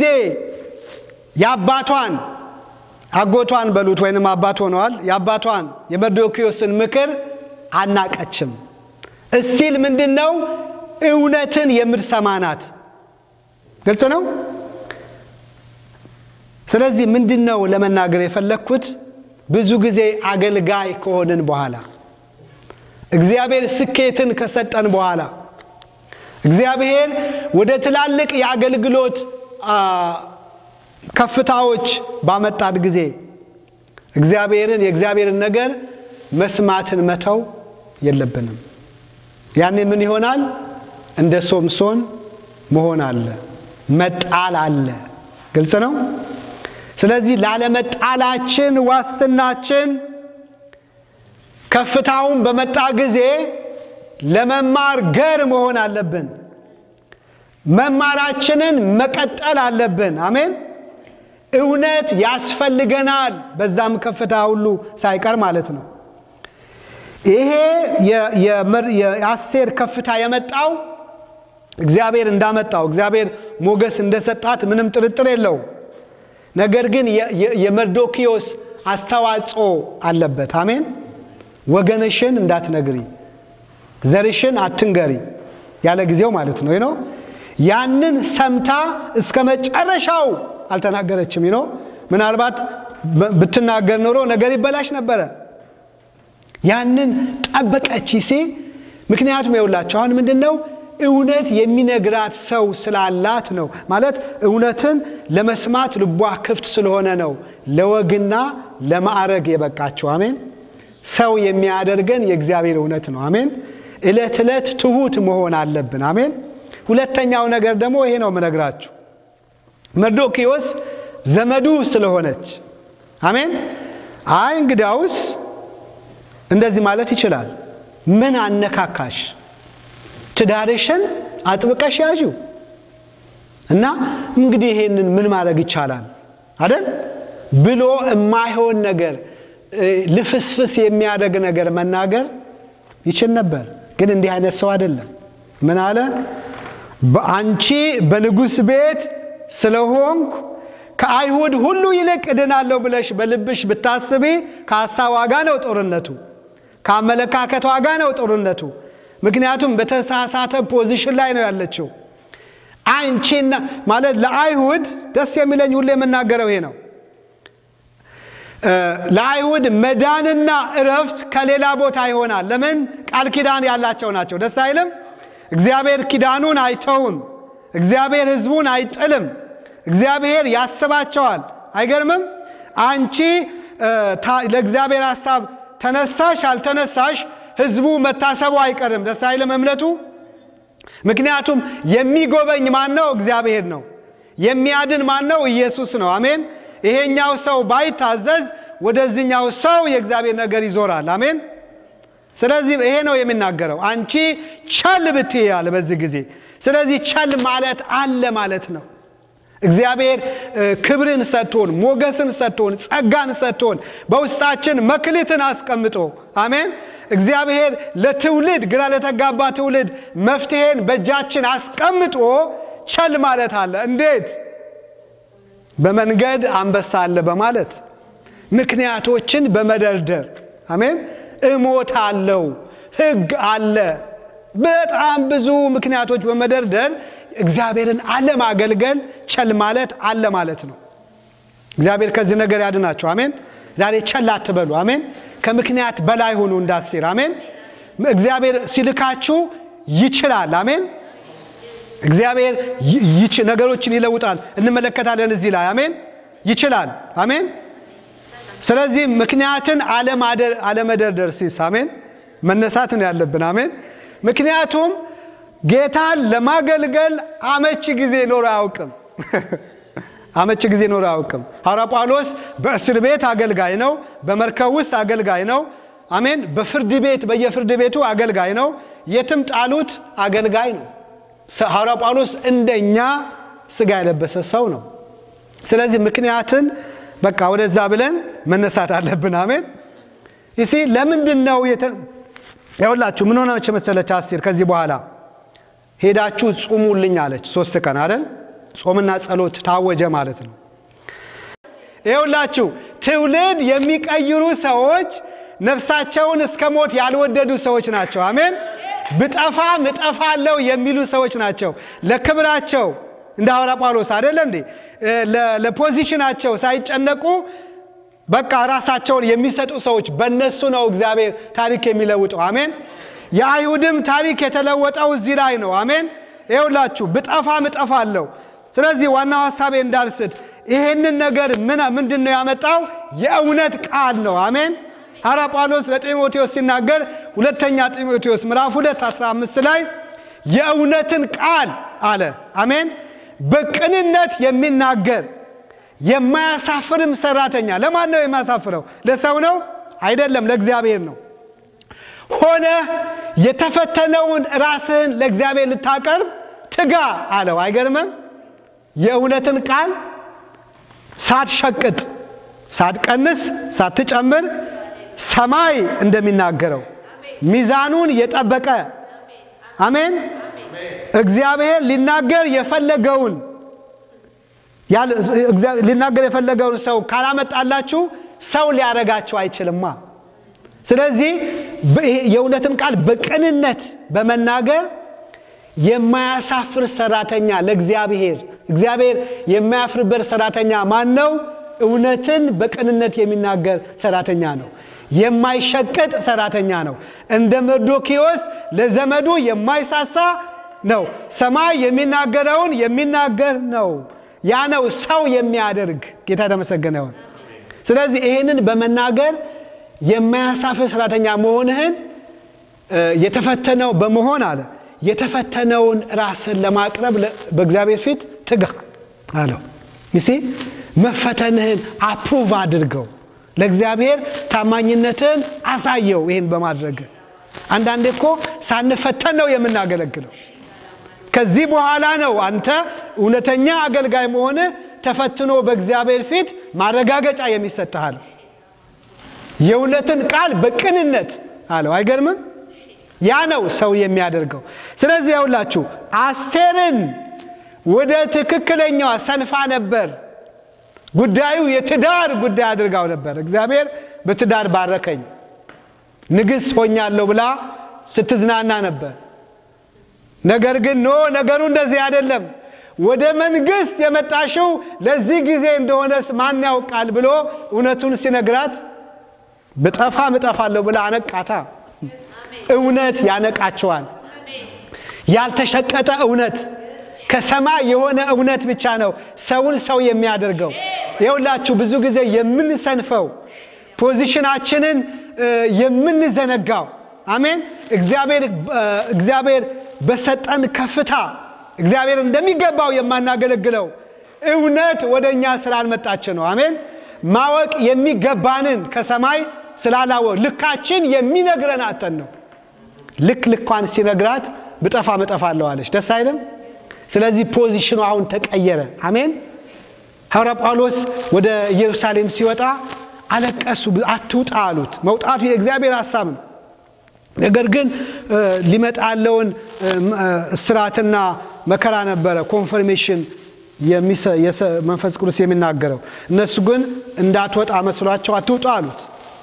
የአባቷን አጎቷን በሉት ወይንም አባት ሆነዋል። የአባቷን የመርዶክዮስን ምክር አናቀችም። እስቲል ምንድን ነው እውነትን የምትሰማ ናት። ግልጽ ነው። ስለዚህ ምንድን ነው ለመናገር የፈለግኩት ብዙ ጊዜ አገልጋይ ከሆንን በኋላ እግዚአብሔር ስኬትን ከሰጠን በኋላ እግዚአብሔር ወደ ትላልቅ የአገልግሎት ከፍታዎች ባመጣን ጊዜ እግዚአብሔርን የእግዚአብሔርን ነገር መስማትን መተው የለብንም። ያኔ ምን ይሆናል? እንደ ሶምሶን መሆን አለ፣ መጣል አለ። ግልጽ ነው። ስለዚህ ላለመጣላችን ዋስትናችን ከፍታውን በመጣ ጊዜ ለመማር ገር መሆን አለብን። መማራችንን መቀጠል አለብን። አሜን። እውነት ያስፈልገናል። በዛም ከፍታ ሁሉ ሳይቀር ማለት ነው። ይሄ የአስቴር ከፍታ የመጣው እግዚአብሔር እንዳመጣው እግዚአብሔር ሞገስ እንደሰጣት ምንም ጥርጥር የለው። ነገር ግን የመርዶኪዮስ አስተዋጽኦ አለበት። አሜን። ወገንሽን እንዳትነግሪ፣ ዘርሽን አትንገሪ ያለ ጊዜው ማለት ነው ነው ያንን ሰምታ እስከ መጨረሻው አልተናገረችም። ነው ምናልባት ብትናገር ኖሮ ነገር ይበላሽ ነበረ። ያንን ጠበቀች ሲ ምክንያቱም የውላቸው አሁን ምንድን ነው እውነት የሚነግራት ሰው ስላላት ነው። ማለት እውነትን ለመስማት ልቧ ክፍት ስለሆነ ነው ለወግና ለማዕረግ የበቃቸው። አሜን። ሰው የሚያደርገን የእግዚአብሔር እውነት ነው። አሜን። ዕለት ዕለት ትሁት መሆን አለብን። አሜን። ሁለተኛው ነገር ደግሞ ይሄ ነው የምነግራችሁ መርዶኪዎስ ዘመዱ ስለሆነች አሜን። አይ እንግዲያውስ እንደዚህ ማለት ይችላል። ምን አነካካሽ? ትዳርሽን አጥብቀሽ ያዡ እና እንግዲህ ይሄንን ምን ማድረግ ይቻላል አደል ብሎ የማይሆን ነገር ልፍስፍስ የሚያደርግ ነገር መናገር ይችል ነበር። ግን እንዲህ አይነት ሰው አይደለም። ምን አለ? በአንቺ በንጉሥ ቤት ስለሆንኩ ከአይሁድ ሁሉ ይልቅ እድናለሁ ብለሽ በልብሽ ብታስቢ ከሀሳብ ዋጋ ነው ጦርነቱ፣ ከአመለካከት ዋጋ ነው ጦርነቱ። ምክንያቱም በተሳሳተ ፖዚሽን ላይ ነው ያለችው። አንቺና ማለት ለአይሁድ ደስ የሚለኝ ሁሌ የምናገረው ይሄ ነው። ለአይሁድ መዳንና እረፍት ከሌላ ቦታ ይሆናል። ለምን? ቃል ኪዳን ያላቸው ናቸው። ደስ አይልም? እግዚአብሔር ኪዳኑን አይተውም። እግዚአብሔር ሕዝቡን አይጥልም። እግዚአብሔር ያስባቸዋል። አይገርምም? አንቺ ለእግዚአብሔር ሐሳብ ተነሳሽ አልተነሳሽ ሕዝቡ መታሰቡ አይቀርም። ደስ አይልም? እምነቱ ምክንያቱም የሚጎበኝ ማን ነው? እግዚአብሔር ነው። የሚያድን ማን ነው? ኢየሱስ ነው። አሜን። ይሄኛው ሰው ባይታዘዝ ወደዚህኛው ሰው የእግዚአብሔር ነገር ይዞራል። አሜን። ስለዚህ ይሄ ነው የሚናገረው። አንቺ ቸል ብትይ አለ በዚህ ጊዜ። ስለዚህ ቸል ማለት አለ ማለት ነው። እግዚአብሔር ክብርን ሰጥቶን፣ ሞገስን ሰጥቶን፣ ጸጋን ሰጥቶን በውስጣችን መክሊትን አስቀምጦ አሜን። እግዚአብሔር ለትውልድ ግራ ለተጋባ ትውልድ መፍትሄን በእጃችን አስቀምጦ ቸል ማለት አለ። እንዴት? በመንገድ አንበሳ አለ በማለት ምክንያቶችን በመደርደር አሜን። እሞት አለው ሕግ አለ በጣም ብዙ ምክንያቶች በመደርደር እግዚአብሔርን አለማገልገል ቸል ማለት አለ ማለት ነው። እግዚአብሔር ከዚህ ነገር ያድናቸው። አሜን። ዛሬ ቸል አትበሉ። አሜን። ከምክንያት በላይ ሁኑ እንዳስር። አሜን። እግዚአብሔር ሲልካችሁ ይችላል። አሜን። እግዚአብሔር ነገሮችን ይለውጣል። እንመለከታለን እዚህ ላይ አሜን። ይችላል። አሜን። ስለዚህ ምክንያትን አለመደርደር ሲስ አሜን መነሳትን ያለብን አሜን። ምክንያቱም ጌታን ለማገልገል አመቺ ጊዜ ኖሮ አያውቅም። አመቺ ጊዜ ኖሮ አያውቅም። ሐዋርያ ጳውሎስ በእስር ቤት አገልጋይ ነው። በመርከብ ውስጥ አገልጋይ ነው። አሜን። በፍርድ ቤት በየፍርድ ቤቱ አገልጋይ ነው። የትም ጣሉት አገልጋይ ነው። ሐዋርያ ጳውሎስ እንደኛ ስጋ የለበሰ ሰው ነው። ስለዚህ ምክንያትን በቃ ወደዛ ብለን መነሳት አለብን። አሜን። ይሲ ለምንድን ነው ያውላችሁ ምን ሆነች መሰለች አስቴር ከዚህ በኋላ ሄዳችሁ ጹሙልኝ አለች። ሶስት ቀን አይደል ጾምና ጸሎት ታወጀ ማለት ነው። ይኸውላችሁ ትውልድ የሚቀይሩ ሰዎች ነፍሳቸውን እስከ ሞት ያልወደዱ ሰዎች ናቸው። አሜን። ብጠፋ ምጠፋለው የሚሉ ሰዎች ናቸው። ለክብራቸው እንደ ሐዋርያ ጳውሎስ አይደለ እንዴ ለፖዚሽናቸው ሳይጨነቁ በቃ ራሳቸውን የሚሰጡ ሰዎች በእነሱ ነው እግዚአብሔር ታሪክ የሚለውጠው። አሜን። የአይሁድም ታሪክ የተለወጠው እዚህ ላይ ነው። አሜን። ይኸውላችሁ ብጠፋ ምጠፋለሁ። ስለዚህ ዋናው ሀሳቤ እንዳልስት ይሄንን ነገር ምንድን ነው ያመጣው? የእውነት ቃል ነው። አሜን። ሐዋርያ ጳውሎስ ለጢሞቴዎስ ሲናገር ሁለተኛ ጢሞቴዎስ ምዕራፍ 2 15 ላይ የእውነትን ቃል አለ። አሜን። በቅንነት የሚናገር የማያሳፍርም ሰራተኛ። ለማን ነው የማያሳፍረው? ለሰው ነው አይደለም፣ ለእግዚአብሔር ነው። ሆነ የተፈተነውን ራስህን ለእግዚአብሔር ልታቀርብ ትጋ አለው። አይገርምም? የእውነትን ቃል ሳትሸቅጥ፣ ሳትቀንስ፣ ሳትጨምር ሰማይ እንደሚናገረው ሚዛኑን የጠበቀ አሜን። እግዚአብሔር ሊናገር የፈለገውን ሊናገር የፈለገውን ሰው ካላመጣላችሁ ሰው ሊያረጋችሁ አይችልማ። ስለዚህ የእውነትን ቃል በቅንነት በመናገር የማያሳፍር ሰራተኛ ለእግዚአብሔር እግዚአብሔር የማያፍርበት ሰራተኛ ማን ነው? እውነትን በቅንነት የሚናገር ሰራተኛ ነው። የማይሸቅጥ ሰራተኛ ነው። እንደ መርዶኪዎስ ለዘመዱ የማይሳሳ ነው። ሰማይ የሚናገረውን የሚናገር ነው። ያ ነው ሰው የሚያደርግ። ጌታ የተመሰገነ ይሁን። ስለዚህ ይህንን በመናገር የማያሳፍር ሰራተኛ መሆንህን የተፈተነው በመሆን አለ የተፈተነውን ራስን ለማቅረብ በእግዚአብሔር ፊት ትጋ አለው። ይሲ መፈተንህን አፕሩቭ አድርገው ለእግዚአብሔር ታማኝነትን አሳየው። ይህን በማድረግ አንዳንዴ እኮ ሳንፈተን ነው የምናገለግለው። ከዚህ በኋላ ነው አንተ እውነተኛ አገልጋይ መሆንህ ተፈትኖ በእግዚአብሔር ፊት ማረጋገጫ የሚሰጥህ አለው። የእውነትን ቃል በቅንነት አለው። አይገርምም? ያ ነው ሰው የሚያደርገው። ስለዚህ ያውላችሁ አስቴርን ወደ ትክክለኛዋ ሰንፋ ነበር። ጉዳዩ የትዳር ጉዳይ አድርጋው ነበር። እግዚአብሔር በትዳር ባረከኝ ንግሥት ሆኛለሁ ብላ ስትዝናና ነበር። ነገር ግን ኖ ነገሩ እንደዚህ አይደለም። ወደ መንግሥት የመጣሽው ለዚህ ጊዜ እንደሆነስ ማን ያውቃል ብሎ እውነቱን ሲነግራት ብጠፋም እጠፋለሁ ብላ አነቃታ። እውነት ያነቃቸዋል። ያልተሸቀጠ እውነት ከሰማይ የሆነ እውነት ብቻ ነው ሰውን ሰው የሚያደርገው። ይኸውላችሁ ብዙ ጊዜ የምንሰንፈው ፖዚሽናችንን የምንዘነጋው አሜን። እግዚአብሔር በሰጠን ከፍታ እግዚአብሔር እንደሚገባው የማናገለግለው እውነት ወደ እኛ ስላልመጣች ነው። አሜን። ማወቅ የሚገባንን ከሰማይ ስላላወቅ ልካችን የሚነግረን አተን ነው። ልክ ልኳን ሲነግራት ብጠፋ መጠፋለሁ አለች። ደስ አይልም? ስለዚህ ፖዚሽኑ አሁን ተቀየረ። አሜን። ሐዋርያ ጳውሎስ ወደ ኢየሩሳሌም ሲወጣ አለቀሱ። አትውጣ አሉት። መውጣቱ የእግዚአብሔር ሀሳብ ነው። ነገር ግን ሊመጣ ያለውን እስራትና መከራ ነበረ ኮንፈርሜሽን መንፈስ ቅዱስ የሚናገረው። እነሱ ግን እንዳትወጣ መስሏቸው አትውጣ አሉት።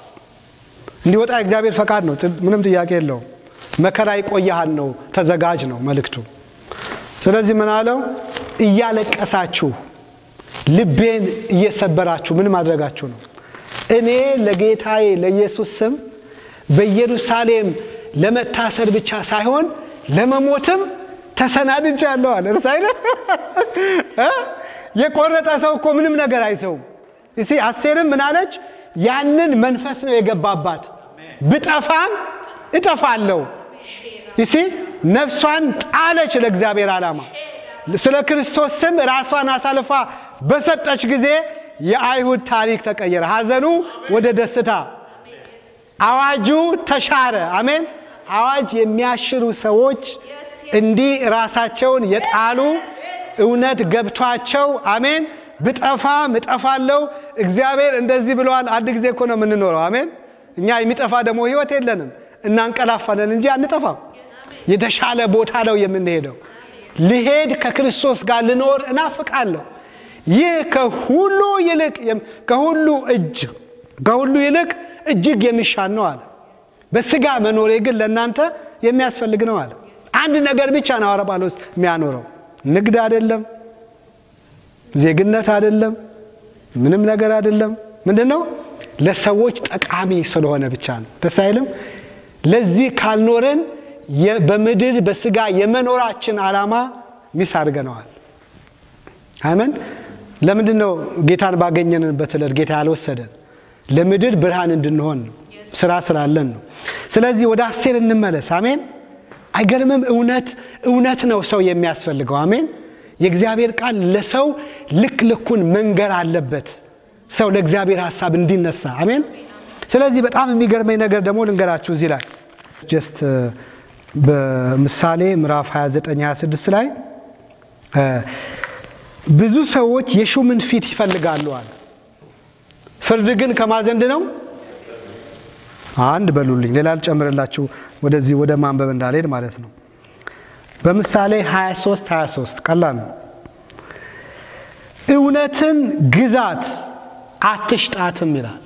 እንዲወጣ የእግዚአብሔር ፈቃድ ነው። ምንም ጥያቄ የለውም። መከራ ይቆያሃል ነው፣ ተዘጋጅ ነው መልእክቱ። ስለዚህ ምን አለው? እያለቀሳችሁ ልቤን እየሰበራችሁ ምን ማድረጋችሁ ነው? እኔ ለጌታዬ ለኢየሱስ ስም በኢየሩሳሌም ለመታሰር ብቻ ሳይሆን ለመሞትም ተሰናድቻለሁ አለ። እርስ አይለ የቆረጠ ሰው እኮ ምንም ነገር አይሰውም። እሲ አስቴርም ምን አለች? ያንን መንፈስ ነው የገባባት። ብጠፋም እጠፋለሁ። ይሲ ነፍሷን ጣለች ለእግዚአብሔር ዓላማ። ስለ ክርስቶስ ስም ራሷን አሳልፋ በሰጠች ጊዜ የአይሁድ ታሪክ ተቀየረ። ሐዘኑ ወደ ደስታ፣ አዋጁ ተሻረ። አሜን። አዋጅ የሚያሽሩ ሰዎች እንዲህ ራሳቸውን የጣሉ እውነት ገብቷቸው አሜን። ብጠፋም እጠፋለሁ እግዚአብሔር እንደዚህ ብለዋል። አንድ ጊዜ እኮ ነው የምንኖረው። አሜን። እኛ የሚጠፋ ደግሞ ህይወት የለንም፣ እናንቀላፋለን እንጂ አንጠፋም። የተሻለ ቦታ ነው የምንሄደው። ልሄድ ከክርስቶስ ጋር ልኖር እናፍቃለሁ። ይህ ከሁሉ ይልቅ ከሁሉ እጅ ከሁሉ ይልቅ እጅግ የሚሻል ነው አለ። በስጋ መኖሬ ግን ለእናንተ የሚያስፈልግ ነው አለ። አንድ ነገር ብቻ ነው ሐዋርያ ጳውሎስ የሚያኖረው ንግድ አይደለም፣ ዜግነት አይደለም፣ ምንም ነገር አይደለም። ምንድን ነው? ለሰዎች ጠቃሚ ስለሆነ ብቻ ነው። ደስ አይልም? ለዚህ ካልኖረን በምድር በስጋ የመኖራችን ዓላማ ሚስ አድርገነዋል። አሜን። ለምንድን ነው ጌታን ባገኘንበት ዕለት ጌታ ያልወሰደን? ለምድር ብርሃን እንድንሆን ነው። ስራ ስላለን ነው። ስለዚህ ወደ አስቴር እንመለስ። አሜን። አይገርምም? እውነት እውነት ነው ሰው የሚያስፈልገው። አሜን። የእግዚአብሔር ቃል ለሰው ልክ ልኩን መንገር አለበት፣ ሰው ለእግዚአብሔር ሀሳብ እንዲነሳ። አሜን። ስለዚህ በጣም የሚገርመኝ ነገር ደግሞ ልንገራችሁ እዚህ ላይ ጀስት በምሳሌ ምዕራፍ 29 26 ላይ ብዙ ሰዎች የሹምን ፊት ይፈልጋሉ አለ። ፍርድ ግን ከማዘንድ ነው። አንድ በሉልኝ፣ ሌላ ልጨምርላችሁ ወደዚህ ወደ ማንበብ እንዳልሄድ ማለት ነው። በምሳሌ 23 23 ቀላል ነው። እውነትን ግዛት አትሽጣትም ይላል።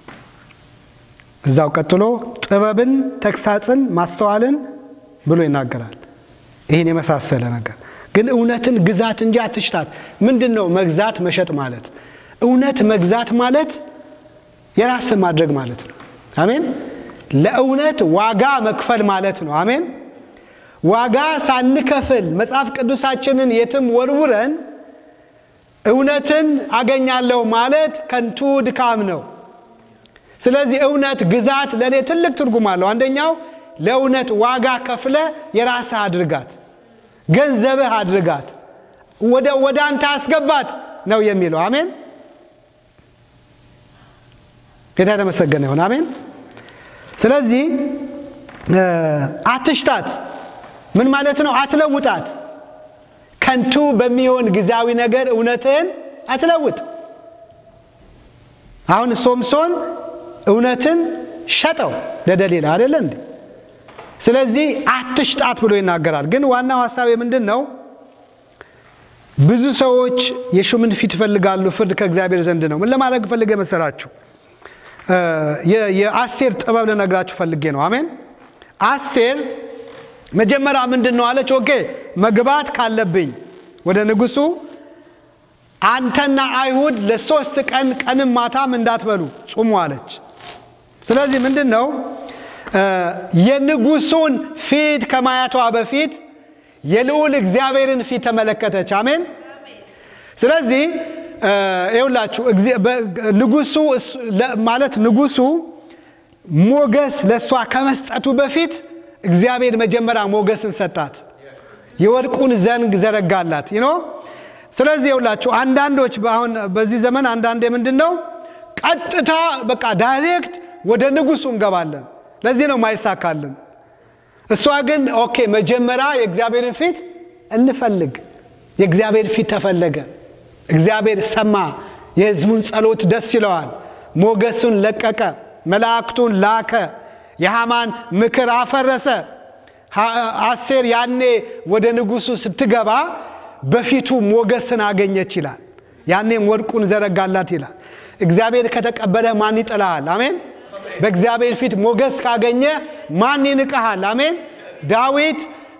እዛው ቀጥሎ ጥበብን፣ ተግሳጽን፣ ማስተዋልን ብሎ ይናገራል። ይህን የመሳሰለ ነገር ግን እውነትን ግዛት እንጂ አትሽጣት። ምንድን ነው መግዛት መሸጥ ማለት? እውነት መግዛት ማለት የራስህ ማድረግ ማለት ነው። አሜን። ለእውነት ዋጋ መክፈል ማለት ነው። አሜን። ዋጋ ሳንከፍል መጽሐፍ ቅዱሳችንን የትም ወርውረን እውነትን አገኛለሁ ማለት ከንቱ ድካም ነው። ስለዚህ እውነት ግዛት ለእኔ ትልቅ ትርጉም አለው። አንደኛው ለእውነት ዋጋ ከፍለ የራስህ አድርጋት፣ ገንዘብህ አድርጋት፣ ወደ ወደ አንተ አስገባት ነው የሚለው። አሜን። ጌታ የተመሰገነ ይሁን። አሜን። ስለዚህ አትሽጣት ምን ማለት ነው? አትለውጣት። ከንቱ በሚሆን ጊዜያዊ ነገር እውነትህን አትለውጥ። አሁን ሶምሶን እውነትን ሸጠው ለደሊላ አይደለ እንዴ? ስለዚህ አትሽጣት ብሎ ይናገራል። ግን ዋናው ሀሳብ ምንድን ነው? ብዙ ሰዎች የሹምን ፊት ይፈልጋሉ፣ ፍርድ ከእግዚአብሔር ዘንድ ነው። ምን ለማድረግ ፈልጌ መሰላችሁ? የአስቴር ጥበብ ልነግራችሁ ፈልጌ ነው። አሜን። አስቴር መጀመሪያ ምንድን ነው አለች? ኦኬ መግባት ካለብኝ ወደ ንጉሱ አንተና አይሁድ ለሶስት ቀን ቀንም ማታም እንዳትበሉ ጹሙ አለች። ስለዚህ ምንድን ነው የንጉሱን ፊት ከማየቷ በፊት የልዑል እግዚአብሔርን ፊት ተመለከተች። አሜን። ስለዚህ ይውላችሁ ንጉሱ ማለት ንጉሱ ሞገስ ለእሷ ከመስጠቱ በፊት እግዚአብሔር መጀመሪያ ሞገስን ሰጣት። የወርቁን ዘንግ ዘረጋላት ይኖ ስለዚህ የውላችሁ አንዳንዶች አሁን በዚህ ዘመን አንዳንዴ ምንድን ነው ቀጥታ በቃ ዳይሬክት ወደ ንጉሱ እንገባለን። ለዚህ ነው ማይሳካልን። እሷ ግን ኦኬ መጀመሪያ የእግዚአብሔርን ፊት እንፈልግ። የእግዚአብሔር ፊት ተፈለገ። እግዚአብሔር ሰማ። የሕዝቡን ጸሎት ደስ ይለዋል። ሞገሱን ለቀቀ። መላእክቱን ላከ። የሃማን ምክር አፈረሰ። አስቴር ያኔ ወደ ንጉሱ ስትገባ በፊቱ ሞገስን አገኘች ይላል። ያኔም ወርቁን ዘረጋላት ይላል። እግዚአብሔር ከተቀበለ ማን ይጥልሃል? አሜን። በእግዚአብሔር ፊት ሞገስ ካገኘ ማን ይንቀሃል? አሜን። ዳዊት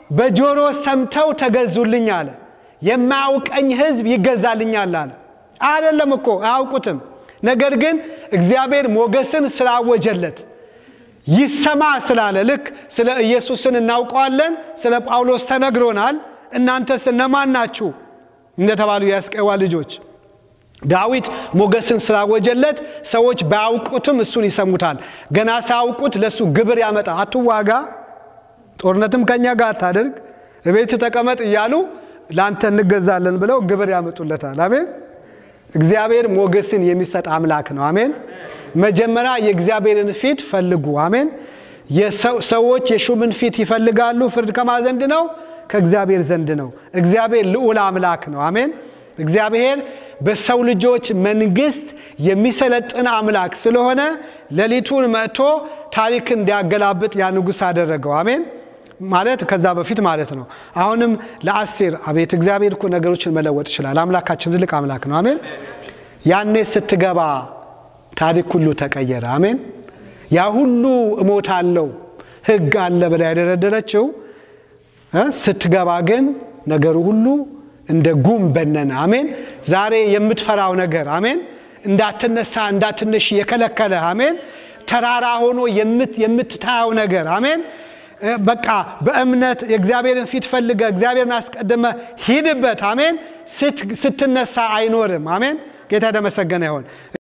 በጆሮ ሰምተው ተገዙልኝ አለ። የማያውቀኝ ሕዝብ ይገዛልኛል አለ። አይደለም እኮ አያውቁትም። ነገር ግን እግዚአብሔር ሞገስን ስላወጀለት ይሰማ ስላለ ልክ ስለ ኢየሱስን እናውቀዋለን፣ ስለ ጳውሎስ ተነግሮናል። እናንተስ እነማን ናችሁ እንደተባሉ የአስቄዋ ልጆች ዳዊት ሞገስን ስላወጀለት ሰዎች ባያውቁትም እሱን ይሰሙታል። ገና ሳያውቁት ለእሱ ግብር ያመጣ አትዋጋ፣ ጦርነትም ከኛ ጋር አታድርግ፣ እቤት ተቀመጥ እያሉ ለአንተ እንገዛለን ብለው ግብር ያመጡለታል። አሜን። እግዚአብሔር ሞገስን የሚሰጥ አምላክ ነው። አሜን። መጀመሪያ የእግዚአብሔርን ፊት ፈልጉ። አሜን። ሰዎች የሹምን ፊት ይፈልጋሉ። ፍርድ ከማ ዘንድ ነው? ከእግዚአብሔር ዘንድ ነው። እግዚአብሔር ልዑል አምላክ ነው። አሜን። እግዚአብሔር በሰው ልጆች መንግስት የሚሰለጥን አምላክ ስለሆነ ሌሊቱን መጥቶ ታሪክ እንዲያገላብጥ ያ ንጉሥ አደረገው። አሜን ማለት ከዛ በፊት ማለት ነው። አሁንም ለአሴር አቤት እግዚአብሔር እኮ ነገሮችን መለወጥ ይችላል። አምላካችን ትልቅ አምላክ ነው። አሜን። ያኔ ስትገባ ታሪክ ሁሉ ተቀየረ። አሜን። ያ ሁሉ እሞታለሁ ሕግ አለ ብላ ያደረደረችው ስትገባ ግን ነገሩ ሁሉ እንደ ጉም በነነ። አሜን። ዛሬ የምትፈራው ነገር አሜን፣ እንዳትነሳ እንዳትነሽ የከለከለ አሜን፣ ተራራ ሆኖ የምትታየው ነገር አሜን፣ በቃ በእምነት የእግዚአብሔርን ፊት ፈልገ እግዚአብሔርን አስቀድመ ሂድበት አሜን። ስትነሳ አይኖርም። አሜን። ጌታ የተመሰገነ ይሆን።